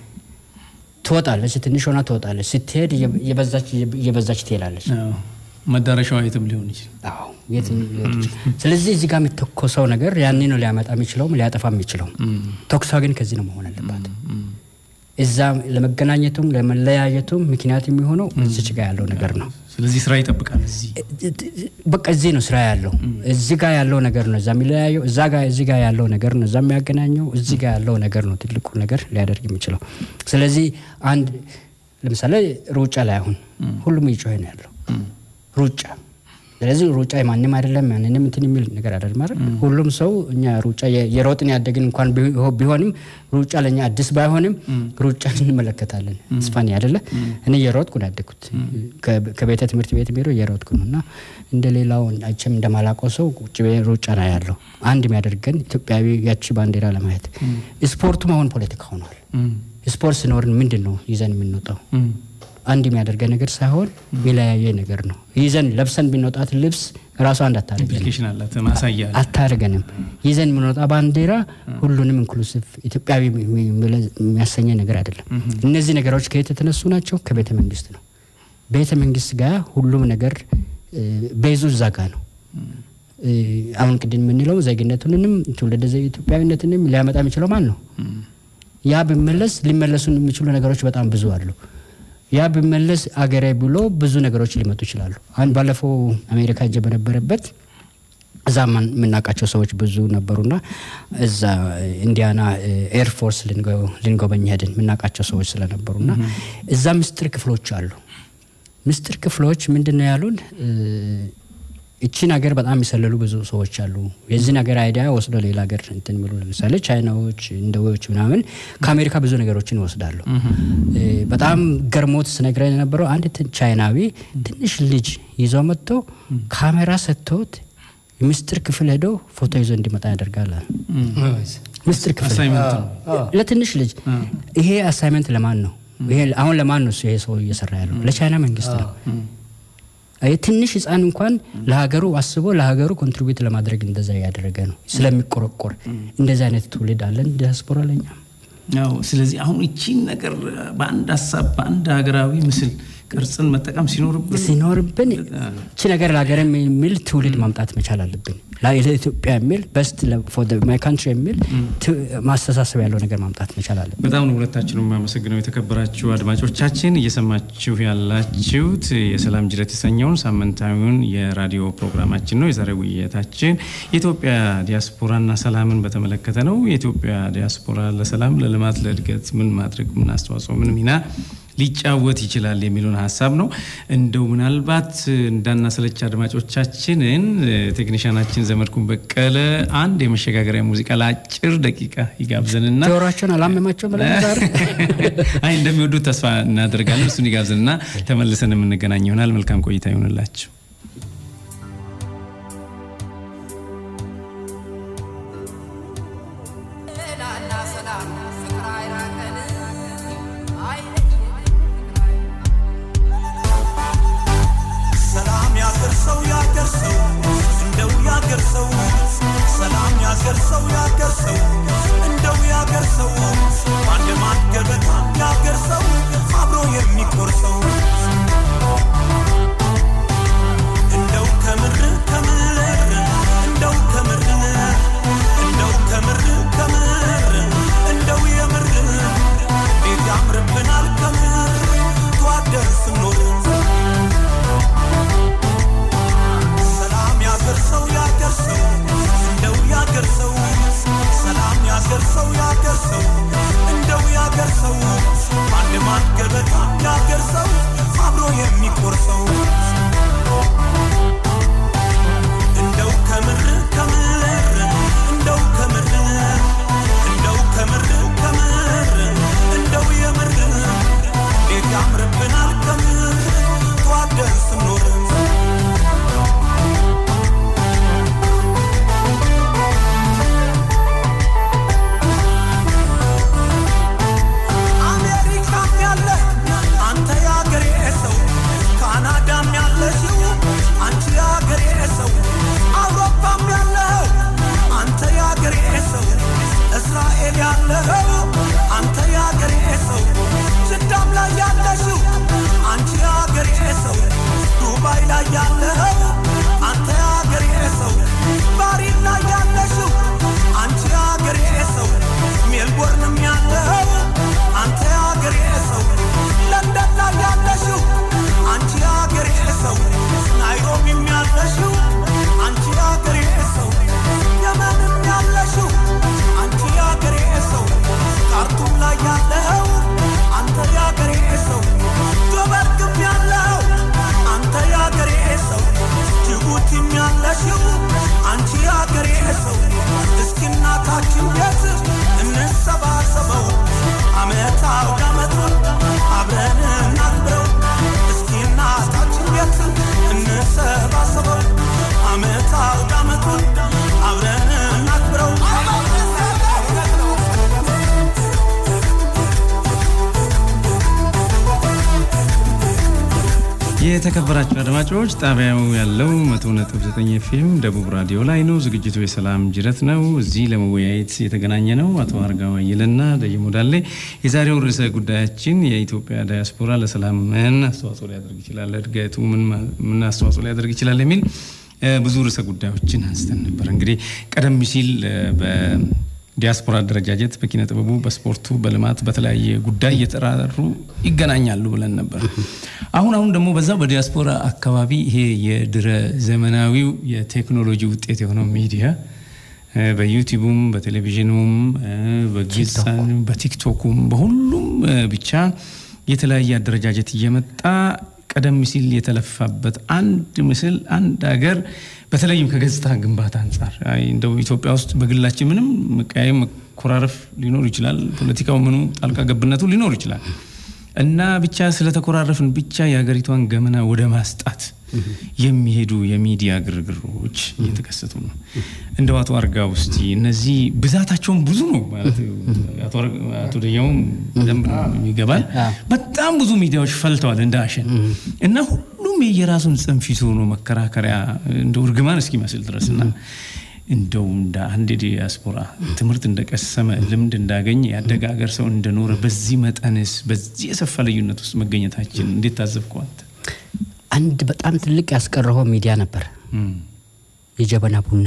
ትወጣለች፣ ትንሽ ሆና ትወጣለች። ስትሄድ እየበዛች ትሄዳለች። መዳረሻዋ የትም ሊሆን ይችላል። አዎ የትም ሊሆን ይችላል። ስለዚህ እዚህ ጋር የሚተኮሰው ነገር ያኔ ነው ሊያመጣ የሚችለውም ሊያጠፋ የሚችለው። ተኩሷ ግን ከዚህ ነው መሆን አለባት። እዛ ለመገናኘቱም ለመለያየቱም ምክንያት የሚሆነው እዚች ጋር ያለው ነገር ነው። ስለዚህ ስራ ይጠብቃል። እዚህ በቃ እዚህ ነው ስራ ያለው። እዚህ ጋር ያለው ነገር ነው እዛ የሚለያየው። እዛ ጋር እዚህ ጋር ያለው ነገር ነው እዛ የሚያገናኘው። እዚህ ጋር ያለው ነገር ነው ትልቁ ነገር ሊያደርግ የሚችለው። ስለዚህ አንድ ለምሳሌ ሩጫ ላይ አሁን ሁሉም እየጮኸ ነው ያለው ሩጫ ስለዚህ ሩጫ የማንም አይደለም ማንንም እንትን የሚል ነገር አይደለም ማለት ሁሉም ሰው እኛ ሩጫ የሮጥን ያደግን እንኳን ቢሆንም ሩጫ ለእኛ አዲስ ባይሆንም ሩጫ እንመለከታለን ስፋኒ አይደለ እኔ እየሮጥኩ ነው ያደግኩት ከቤተ ትምህርት ቤት ቢሮ እየሮጥኩ ነው እና እንደ ሌላው አይቼም እንደማላውቀው ሰው ቁጭ ሩጫ ነው ያለው አንድ የሚያደርገን ኢትዮጵያዊ ያቺ ባንዲራ ለማየት ስፖርቱም አሁን ፖለቲካ ሆኗል ስፖርት ስኖርን ምንድን ነው ይዘን የምንወጣው አንድ የሚያደርገ ነገር ሳይሆን የሚለያየ ነገር ነው። ይዘን ለብሰን ብንወጣት ልብስ ራሱ አንድ ኢምፕሊኬሽን አላት ማሳያ አታደርገንም። ይዘን የምንወጣ ባንዲራ ሁሉንም ኢንክሉሲቭ ኢትዮጵያዊ የሚያሰኘ ነገር አይደለም። እነዚህ ነገሮች ከየት የተነሱ ናቸው? ከቤተ መንግስት ነው። ቤተ መንግስት ጋር ሁሉም ነገር ቤዙ እዛ ጋ ነው። አሁን ቅድም የምንለው ዜግነቱንንም ትውልደ ኢትዮጵያዊነትንም ሊያመጣ የሚችለው ማን ነው? ያ ቢመለስ ሊመለሱ የሚችሉ ነገሮች በጣም ብዙ አሉ። ያ ቢመለስ አገሬ ብሎ ብዙ ነገሮች ሊመጡ ይችላሉ። አንድ ባለፈው አሜሪካ እጀ በነበረበት እዛ የምናውቃቸው ሰዎች ብዙ ነበሩና እዛ ኢንዲያና ኤርፎርስ ልንጎበኝ ሄድን። የምናውቃቸው ሰዎች ስለነበሩና እዛ ምስጢር ክፍሎች አሉ። ምስጢር ክፍሎች ምንድን ነው ያሉን? እቺን ሀገር በጣም የሚሰለሉ ብዙ ሰዎች አሉ። የዚህን ሀገር አይዲያ ወስዶ ሌላ ሀገር እንትን የሚሉ ለምሳሌ ቻይናዎች፣ እንደዎች ምናምን ከአሜሪካ ብዙ ነገሮችን ይወስዳሉ። በጣም ገርሞት ስነግረን የነበረው አንድ ቻይናዊ ትንሽ ልጅ ይዞ መጥቶ ካሜራ ሰጥቶት ምስጢር ክፍል ሄዶ ፎቶ ይዞ እንዲመጣ ያደርጋል። ምስጢር ክፍል ለትንሽ ልጅ ይሄ አሳይመንት ለማን ነው? ይሄ አሁን ለማን ነው ይሄ ሰው እየሰራ ያለው? ለቻይና መንግስት ነው። ትንሽ ህፃን እንኳን ለሀገሩ አስቦ ለሀገሩ ኮንትሪቢዩት ለማድረግ እንደዛ እያደረገ ነው ስለሚቆረቆር። እንደዚህ አይነት ትውልድ አለን ዲያስፖራ ለኛ። ስለዚህ አሁን እቺን ነገር በአንድ ሀሳብ በአንድ ሀገራዊ ምስል ቅርጽን መጠቀም ሲኖርብን ሲኖርብን እቺ ነገር ለሀገር የሚል ትውልድ ማምጣት መቻል አለብን። ለኢትዮጵያ የሚል በስት ማይ ካንትሪ የሚል ማስተሳሰብ ያለው ነገር ማምጣት መቻል አለብን። በጣም ነው ሁለታችን የማመሰግነው። የተከበራችሁ አድማጮቻችን እየሰማችሁ ያላችሁት የሰላም ጅረት የተሰኘውን ሳምንታዊውን የራዲዮ ፕሮግራማችን ነው። የዛሬ ውይይታችን የኢትዮጵያ ዲያስፖራና ሰላምን በተመለከተ ነው። የኢትዮጵያ ዲያስፖራ ለሰላም፣ ለልማት፣ ለእድገት ምን ማድረግ ምን አስተዋጽኦ ምን ሚና ሊጫወት ይችላል የሚሉን ሀሳብ ነው። እንደው ምናልባት እንዳናሰለች አድማጮቻችንን ቴክኒሻናችን ዘመድኩን በቀለ አንድ የመሸጋገሪያ ሙዚቃ ለአጭር ደቂቃ ይጋብዘንና ጆሯቸውን አላመማቸው ብለን ዛሬ አይ እንደሚወዱት ተስፋ እናደርጋለን። እሱን ይጋብዘንና ተመልሰን የምንገናኝ ይሆናል። መልካም ቆይታ ይሆንላችሁ። የተከበራችሁ አድማጮች ጣቢያው ያለው መቶ ነጥብ ዘጠኝ ኤፍኤም ደቡብ ራዲዮ ላይ ነው። ዝግጅቱ የሰላም ጅረት ነው። እዚህ ለመወያየት የተገናኘ ነው አቶ አርጋው አየለና ደየሞ ዳሌ። የዛሬው ርዕሰ ጉዳያችን የኢትዮጵያ ዳያስፖራ ለሰላም ምን አስተዋጽኦ ሊያደርግ ይችላል፣ እድገቱ ምን አስተዋጽኦ ሊያደርግ ይችላል የሚል ብዙ ርዕሰ ጉዳዮችን አንስተን ነበር። እንግዲህ ቀደም ሲል ዲያስፖራ አደረጃጀት በኪነ ጥበቡ፣ በስፖርቱ፣ በልማት በተለያየ ጉዳይ እየተራሩ ይገናኛሉ ብለን ነበር። አሁን አሁን ደግሞ በዛው በዲያስፖራ አካባቢ ይሄ የድረ ዘመናዊው የቴክኖሎጂ ውጤት የሆነው ሚዲያ በዩቲዩቡም፣ በቴሌቪዥኑም፣ በግልጽ በቲክቶኩም፣ በሁሉም ብቻ የተለያየ አደረጃጀት እየመጣ ቀደም ሲል የተለፋበት አንድ ምስል አንድ ሀገር በተለይም ከገጽታ ግንባታ አንጻር አይ እንደው ኢትዮጵያ ውስጥ በግላችን ምንም መቀያየም መኮራረፍ ሊኖር ይችላል። ፖለቲካው ምኑ ጣልቃ ገብነቱ ሊኖር ይችላል እና ብቻ ስለተኮራረፍን ብቻ የሀገሪቷን ገመና ወደ ማስጣት የሚሄዱ የሚዲያ ግርግሮች እየተከሰቱ ነው። እንደው አቶ አርጋ ውስጥ እነዚህ ብዛታቸውን ብዙ ነው ማለት አቶ አር- አቶ ደኛውም በደንብ ይገባል። በጣም ብዙ ሚዲያዎች ፈልተዋል እንደ አሸን እና ሁሉም የየራሱን ጽንፍ ይዞ ነው መከራከሪያ እንደ እርግማን እስኪመስል ድረስ እና እንደው እንደ አንድ ዲያስፖራ ትምህርት እንደቀሰመ ልምድ እንዳገኘ ያደገ ሀገር ሰው እንደኖረ በዚህ መጠንስ በዚህ የሰፋ ልዩነት ውስጥ መገኘታችን እንዴት ታዘብከዋል? አንድ በጣም ትልቅ ያስቀረኸው ሚዲያ ነበር፣ የጀበና ቡና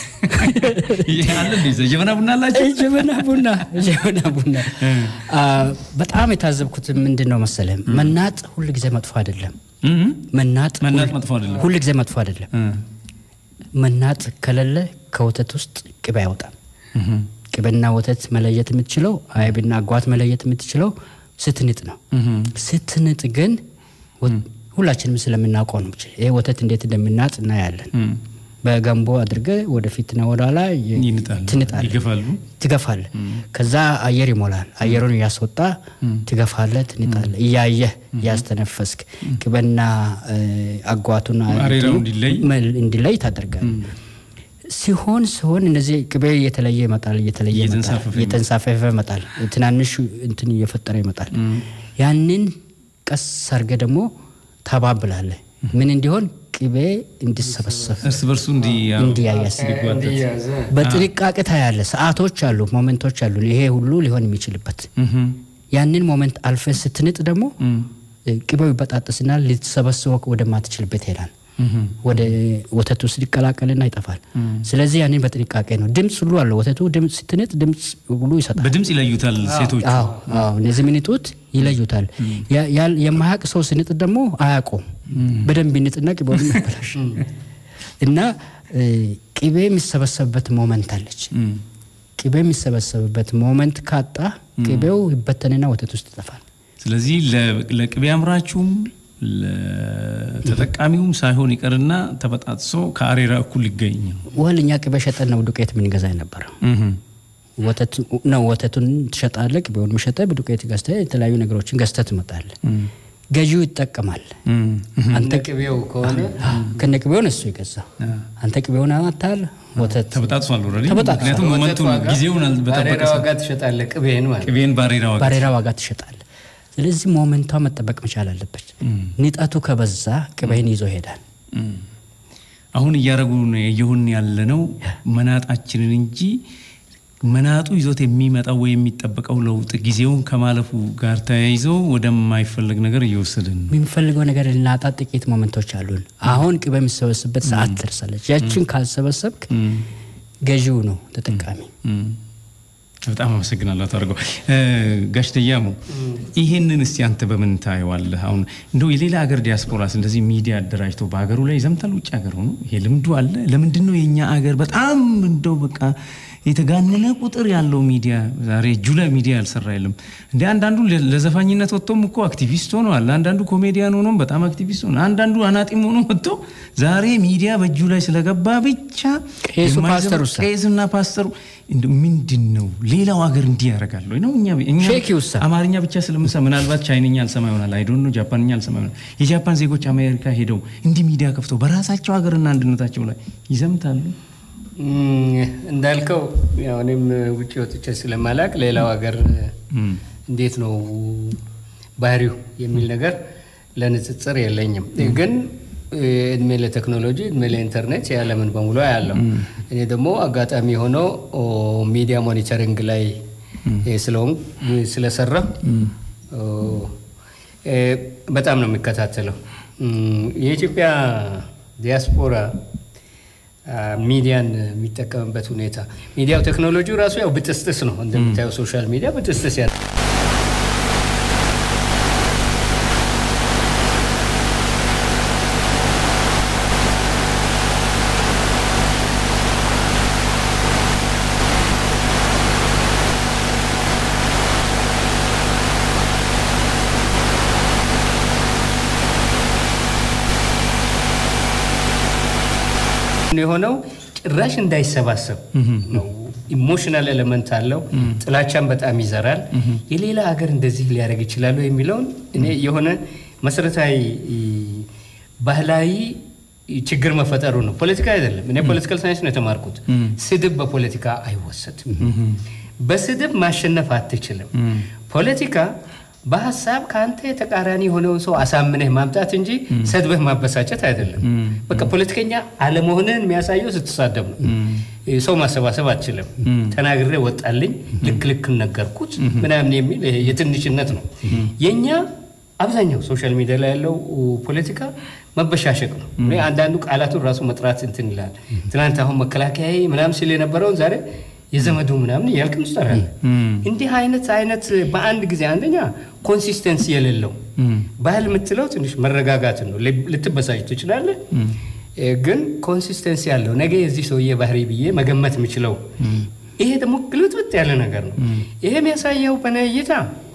አለ እንዴ ጀበና ቡና አላቸው? ጀበና ቡና ጀበና ቡና አ፣ በጣም የታዘብኩት ምንድን ነው መሰለህ፣ መናጥ ሁል ጊዜ መጥፎ አይደለም። እም፣ መናጥ መናጥ መጥፎ አይደለም። ሁል ጊዜ መጥፎ አይደለም። እ፣ መናጥ ከሌለ ከወተት ውስጥ ቅቤ አይወጣም። እም፣ ቅቤና ወተት መለየት የምትችለው አይብና አጓት መለየት የምትችለው ስትንጥ ነው። እም፣ ስትንጥ ግን ወ- ሁላችንም ስለምናውቀው ነው። ይሄ ወተት እንዴት እንደምናጥ እናያለን። እም፣ በገንቦ አድርገህ ወደፊትና ወደኋላ የ- ይንጣሉ፣ ትንጣለህ፣ ይገፋሉ። ትገፋለህ። ከዛ አየር ይሞላል። አየሩን እያስወጣ ትገፋለህ፣ ትንጣለህ፣ እያየህ እያስተነፈስክ ቅቤና እ፣ አጓቱና አሬራው እንትኑ እንዲለይ መል- እንዲለይ ታደርጋለህ። ሲሆን ሲሆን እነዚህ ቅቤ እየተለየ ይመጣል፣ እየተለየ ይመጣል፣ እየተንሳፈፈ እየተንሳፈፈ ይመጣል። ትናንሽ እንትን እየፈጠረ ይመጣል። ያንን ቀስ አድርገህ ደግሞ ታባብላለህ። ምን እንዲሆን ቅቤ እንዲሰበሰብ እርስ በርሱ እንዲ እንዲያያስ እንዲያዘ በጥንቃቄ ታያለህ። ሰዓቶች አሉ፣ ሞመንቶች አሉ። ይሄ ሁሉ ሊሆን የሚችልበት እም፣ ያንን ሞመንት አልፈ ስትንጥ ደግሞ እም፣ ቅቤው ይበጣጠስና ልትሰበስበው ወደማትችልበት ይሄዳል። እም፣ ወደ ወተቱ ውስጥ ሊቀላቀልና ይጠፋል። ስለዚህ ያንን በጥንቃቄ ነው። ድምፅ ሁሉ አለው ወተቱ። ድምፅ ስትንጥ ድምፅ ሁሉ ይሰጣል። በድምፅ ይለዩታል ሴቶች። አዎ አዎ፣ እነዚህ የሚንጡት ይለዩታል። ያ- ያ- የማያውቅ ሰው ስንጥ ደግሞ አያውቀውም። በደንብ ይንጥና ቅቤውን ያበላሽ እና እ፣ ቅቤ የሚሰበሰብበት ሞመንት አለች። ቅቤ የሚሰበሰብበት ሞመንት ካጣ ቅቤው ይበተንና ወተት ውስጥ ይጠፋል። ስለዚህ ለ- ለቅቤ አምራችሁም ለተጠቃሚውም ሳይሆን ይቀርና ተበጣጥሶ ከአሬራ እኩል ሊገኝ ነው። ወል እኛ ቅቤ ሸጠን ነው ዱቄት የምንገዛ የነበረው። እም፣ ወተት ነው ወተቱን ትሸጣለህ፣ ቅቤውን ሸጠህ በዱቄት ገዝተህ የተለያዩ ነገሮችን ገዝተህ ትመጣለህ። ገዢው ይጠቀማል። እም፣ እም፣ አንተ ቅቤው ከሆነ ከነ ቅቤውን እሱ ይገዛው። አንተ ቅቤውን አማታል ወተት ተበጣጥሷል ኦልሬዲ። ተበጣጥሷል። ምክንያቱም ሞመንቱን ዋጋ ጊዜውን በጠበቀ ባሬራ ሰ- ዋጋ ትሸጣለህ ቅቤን ማለት ቅቤን ባሬራ ዋጋ ባሬራ ዋጋ ትሸጣለህ። ስለዚህ ሞመንቷ መጠበቅ መቻል አለበት። ንጣቱ ከበዛ ቅቤህን ይዞ ይሄዳል። አሁን እያደረጉ የየሁን ያለነው መናጣችንን እንጂ መናጡ ይዞት የሚመጣው ወይ የሚጠበቀው ለውጥ ጊዜውን ከማለፉ ጋር ተያይዞ ወደማይፈለግ ነገር እየወሰድን ነው። የሚፈልገው ነገር ልናጣ ጥቂት ሞመንቶች አሉን። አሁን ቅቤ የሚሰበስበት ሰዓት ደርሳለች። ያችን ካልሰበሰብክ ገዢው ነው ተጠቃሚ። እም። በጣም አመሰግናለሁ አቶ አድርገው። ጋሽ ተያሙ ይሄንን እስቲ አንተ በምን ታየዋለህ? አሁን እንደው የሌላ ሀገር ዲያስፖራስ እንደዚህ ሚዲያ አደራጅተው በሀገሩ ላይ ይዘምታል? ውጭ ሀገር ሆኖ ይሄ ልምዱ አለ? ለምንድን ነው የእኛ ሀገር በጣም እንደው በቃ የተጋነነ ቁጥር ያለው ሚዲያ ዛሬ እጁ ላይ ሚዲያ ያልሰራ የለም እንደ አንዳንዱ ለ- ለዘፋኝነት ወጥቶም እኮ አክቲቪስት ሆነዋል። አንዳንዱ ኮሜዲያን ሆኖም በጣም አክቲቪስት ሆነ። አንዳንዱ አናጢም ሆኖ ወጥቶ ዛሬ ሚዲያ በእጁ ላይ ስለገባ ብቻ ቄሱ የማይዘም- ፓስተሩሳ? ቄስና ፓስተሩ እንደው ምንድን ነው ሌላው ሀገር እንዲህ ያደርጋል ወይ ነው? እኛ እኛ ሼክ ይውሳ? አማርኛ ብቻ ስለምንሰማ ምናልባት ቻይንኛ አልሰማ ይሆናል። አይ ዶንት ኖ ጃፓንኛ አልሰማ ይሆናል። የጃፓን ዜጎች አሜሪካ ሄደው እንዲህ ሚዲያ ከፍተው በራሳቸው ሀገርና አንድነታቸው ላይ ይዘምታሉ። እም፣ እንዳልከው ያው እኔም ውጭ ወጥቼ ስለማላቅ ሌላው ሀገር እንዴት ነው ባህሪው የሚል ነገር ለንጽጽር የለኝም። ግን እድሜ ለቴክኖሎጂ እድሜ ለኢንተርኔት የዓለምን በሙሉ ያለው እኔ ደግሞ አጋጣሚ ሆነው ሚዲያ ሞኒተሪንግ ላይ ስለሆን ስለሰራ በጣም ነው የሚከታተለው። እም፣ የኢትዮጵያ ዲያስፖራ አ፣ ሚዲያን የሚጠቀምበት ሁኔታ ሚዲያው ቴክኖሎጂው ራሱ ያው ብጥስጥስ ነው እንደምታየው ሶሻል ሚዲያ ብጥስጥስ ያ የሆነው ጭራሽ እንዳይሰባሰብ ነው። ኢሞሽናል ኤሌመንት አለው። ጥላቻን በጣም ይዘራል። የሌላ ሀገር እንደዚህ ሊያደርግ ይችላሉ የሚለውን እኔ የሆነ መሰረታዊ ባህላዊ ችግር መፈጠሩ ነው። ፖለቲካ አይደለም። እኔ ፖለቲካል ሳይንስ ነው የተማርኩት። ስድብ በፖለቲካ አይወሰድም። በስድብ ማሸነፍ አትችልም። ፖለቲካ በሀሳብ ከአንተ የተቃራኒ የሆነውን ሰው አሳምነህ ማምጣት እንጂ ሰድበህ ማበሳጨት አይደለም። በቃ ፖለቲከኛ አለመሆንህን የሚያሳየው ስትሳደብ ነው። ሰው ማሰባሰብ አትችልም። ተናግሬ ወጣልኝ፣ ልክ ልክ ነገርኩት ምናምን የሚል ይሄ የትንሽነት ነው። የእኛ አብዛኛው ሶሻል ሚዲያ ላይ ያለው ፖለቲካ መበሻሸቅ ነው። እኔ አንዳንዱ ቃላቱን ራሱ መጥራት እንትን ይላል። ትናንት አሁን መከላከያ ምናምን ሲል የነበረውን ዛሬ የዘመዱ ምናምን እያልክ ትጠራለህ። እንዲህ አይነት አይነት በአንድ ጊዜ አንደኛ ኮንሲስተንሲ የሌለው ባህል የምትለው ትንሽ መረጋጋትን ነው። ልትበሳጭ ትችላለህ፣ ግን ኮንሲስተንሲ ያለው ነገ የዚህ ሰውዬ ባህሪ ብዬ መገመት የምችለው ይሄ ደግሞ ግልብጥብጥ ያለ ነገር ነው። ይሄ የሚያሳየው በእኔ እይታ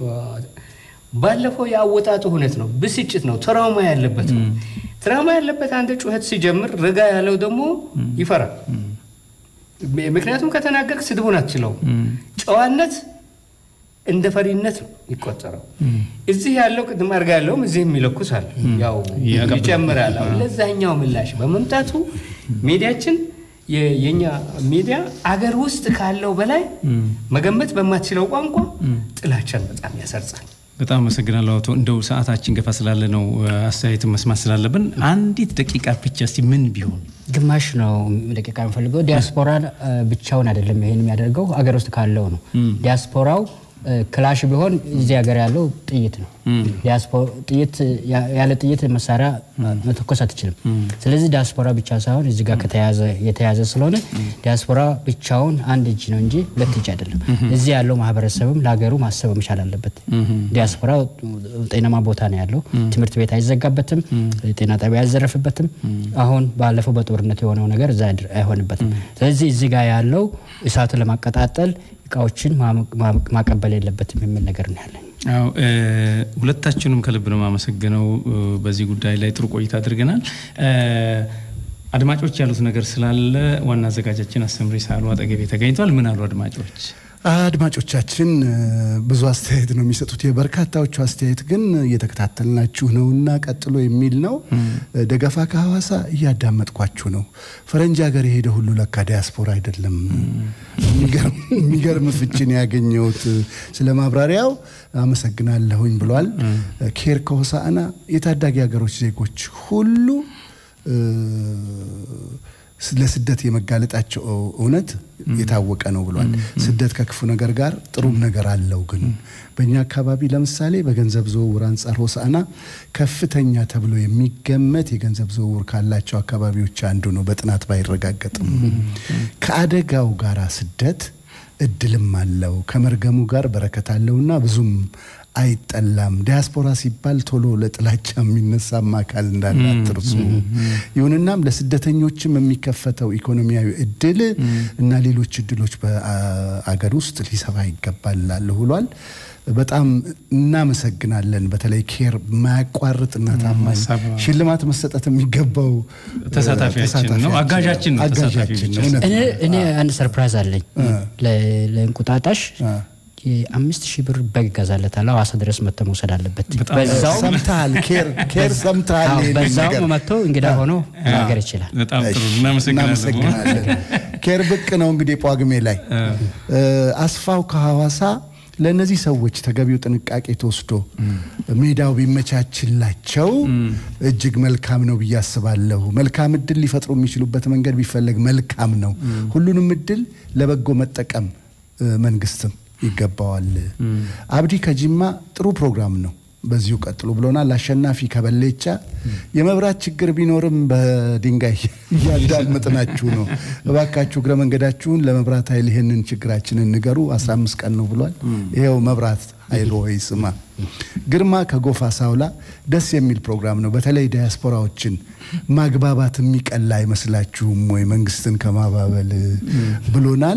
ባለፈው የአወጣጡ ሁኔት ነው። ብስጭት ነው። ትራውማ ያለበት ነው። ትራውማ ያለበት አንድ ጩኸት ሲጀምር ረጋ ያለው ደግሞ ይፈራል። ምክንያቱም ከተናገርክ ስድቡን አትችለው። ጨዋነት እንደ ፈሪነት ነው የሚቆጠረው። እዚህ ያለው ቅድም አድርጋ ያለውም እዚህም ይለኩሳል፣ ያው ይጨምራል። አሁን ለዛኛው ምላሽ በመምጣቱ ሚዲያችን የኛ ሚዲያ አገር ውስጥ ካለው በላይ መገመት በማትችለው ቋንቋ ጥላቻን በጣም ያሰርጻል። በጣም አመሰግናለሁ አቶ። እንደው ሰዓታችን ገፋ ስላለ ነው አስተያየትን መስማት ስላለብን አንዲት ደቂቃ ብቻ እስቲ ምን ቢሆን ግማሽ ነው ደቂቃ የምፈልገው። ዲያስፖራ ብቻውን አይደለም ይሄን የሚያደርገው አገር ውስጥ ካለው ነው። ዲያስፖራው ክላሽ ቢሆን እዚህ ሀገር ያለው ጥይት ነው። ጥይት ያለ ጥይት መሳሪያ መተኮስ አትችልም። ስለዚህ ዲያስፖራ ብቻ ሳይሆን እዚህ ጋር የተያዘ ስለሆነ ዲያስፖራ ብቻውን አንድ እጅ ነው እንጂ ሁለት እጅ አይደለም። እዚህ ያለው ማህበረሰብም ለሀገሩ ማሰብ መቻል አለበት። ዲያስፖራ ጤናማ ቦታ ነው ያለው። ትምህርት ቤት አይዘጋበትም፣ ጤና ጣቢያ አይዘረፍበትም። አሁን ባለፈው በጦርነት የሆነው ነገር እዛ አይሆንበትም። ስለዚህ እዚህ ጋር ያለው እሳቱን ለማቀጣጠል እቃዎችን ማቀበል የለበትም የሚል ነገር ነው ያለኝ። አዎ ሁለታችሁንም ከልብ ነው የማመሰግነው። በዚህ ጉዳይ ላይ ጥሩ ቆይታ አድርገናል። አድማጮች ያሉት ነገር ስላለ ዋና አዘጋጃችን አስተምሪ ሳሉ አጠገቤ ተገኝቷል። ምን አሉ አድማጮች? አድማጮቻችን ብዙ አስተያየት ነው የሚሰጡት። የበርካታዎቹ አስተያየት ግን እየተከታተልናችሁ ነውና ቀጥሎ የሚል ነው። ደገፋ ከሐዋሳ እያዳመጥኳችሁ ነው። ፈረንጅ ሀገር የሄደ ሁሉ ለካ ዲያስፖራ አይደለም። የሚገርም ፍችን ያገኘሁት ስለ ማብራሪያው አመሰግናለሁኝ ብሏል። ኬር ከሆሳዕና የታዳጊ ሀገሮች ዜጎች ሁሉ ለስደት የመጋለጣቸው እውነት የታወቀ ነው ብሏል። ስደት ከክፉ ነገር ጋር ጥሩም ነገር አለው። ግን በእኛ አካባቢ ለምሳሌ በገንዘብ ዝውውር አንጻር ሆሳዕና ከፍተኛ ተብሎ የሚገመት የገንዘብ ዝውውር ካላቸው አካባቢዎች አንዱ ነው፣ በጥናት ባይረጋገጥም። ከአደጋው ጋር ስደት እድልም አለው፣ ከመርገሙ ጋር በረከት አለውና ብዙም አይጠላም። ዲያስፖራ ሲባል ቶሎ ለጥላቻ የሚነሳም አካል እንዳለ አትርሱ። ይሁንናም ለስደተኞችም የሚከፈተው ኢኮኖሚያዊ እድል እና ሌሎች እድሎች በአገር ውስጥ ሊሰፋ ይገባል እላለሁ ብሏል። በጣም እናመሰግናለን። በተለይ ኬር ማያቋርጥና ታማኝ ሽልማት መሰጠት የሚገባው ተሳታፊያችን ነው፣ አጋዣችን ነው። አጋዣችን ነው። እውነት ነው። እኔ አንድ ሰርፕራይዝ አለኝ ለእንቁጣጣሽ የአምስት ሺህ ብር በግ ይገዛለታል። ሐዋሳ ድረስ መጥቶ መውሰድ አለበት። በዛው ሰምተሃል፣ ኬር ኬር ሰምተሃል። ይሄንን በዛው ነገር። መጥቶ እንግዳ ሆኖ ነገር ይችላል። በጣም ጥሩ እሺ፣ እናመሰግናለን። እናመሰግናለን። ኬር ብቅ ነው እንግዲህ ጳጉሜ ላይ አስፋው ከሐዋሳ ለእነዚህ ሰዎች ተገቢው ጥንቃቄ ተወስዶ ሜዳው ቢመቻችላቸው እጅግ መልካም ነው ብዬ አስባለሁ። መልካም እድል ሊፈጥሩ የሚችሉበት መንገድ ቢፈለግ መልካም ነው። ሁሉንም እድል ለበጎ መጠቀም እ፣ መንግስትም ይገባዋል። አብዲ ከጂማ ጥሩ ፕሮግራም ነው። በዚሁ ቀጥሉ ብሎናል። አሸናፊ ከበሌቻ የመብራት ችግር ቢኖርም በድንጋይ እያዳመጥናችሁ ነው። እባካችሁ እግረ መንገዳችሁን ለመብራት ኃይል ይህንን ችግራችንን ንገሩ። 15 ቀን ነው ብሏል። ይኸው መብራት ኃይል ሆይ ስማ። ግርማ ከጎፋ ሳውላ ደስ የሚል ፕሮግራም ነው። በተለይ ዲያስፖራዎችን ማግባባት የሚቀላ አይመስላችሁም ወይ መንግስትን ከማባበል ብሎናል።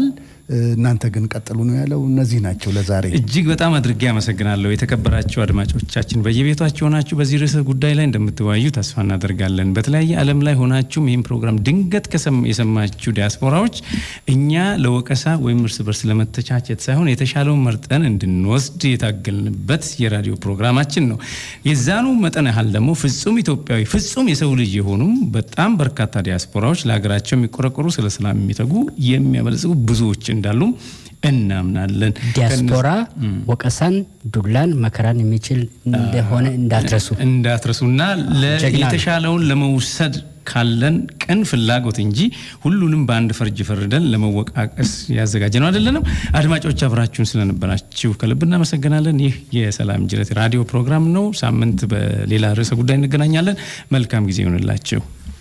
እናንተ ግን ቀጥሉ ነው ያለው። እነዚህ ናቸው ለዛሬ። እጅግ በጣም አድርጌ አመሰግናለሁ። የተከበራችሁ አድማጮቻችን በየቤታችሁ ሆናችሁ በዚህ ርዕሰ ጉዳይ ላይ እንደምትወያዩ ተስፋ እናደርጋለን። በተለያየ ዓለም ላይ ሆናችሁም ይህን ፕሮግራም ድንገት የሰማችሁ ዲያስፖራዎች እኛ ለወቀሳ ወይም እርስ በርስ ለመተቻቸት ሳይሆን የተሻለውን መርጠን እንድንወስድ የታገልንበት የራዲዮ ፕሮግራማችን ነው። የዛኑ መጠን ያህል ደግሞ ፍጹም ኢትዮጵያዊ ፍጹም የሰው ልጅ የሆኑም በጣም በርካታ ዲያስፖራዎች ለሀገራቸው የሚቆረቆሩ ስለ ሰላም የሚተጉ የሚያበለጽጉ ብዙዎች እንዳሉ እናምናለን። ዲያስፖራ ወቀሳን፣ ዱላን፣ መከራን የሚችል እንደሆነ እንዳትረሱ እንዳትረሱና የተሻለውን ለመውሰድ ካለን ቅን ፍላጎት እንጂ ሁሉንም በአንድ ፈርጅ ፈርደን ለመወቃቀስ ያዘጋጀ ነው አይደለንም። አድማጮች አብራችሁን ስለነበራችሁ ከልብ እናመሰግናለን። ይህ የሰላም ጅረት ራዲዮ ፕሮግራም ነው። ሳምንት በሌላ ርዕሰ ጉዳይ እንገናኛለን። መልካም ጊዜ ይሆንላችሁ።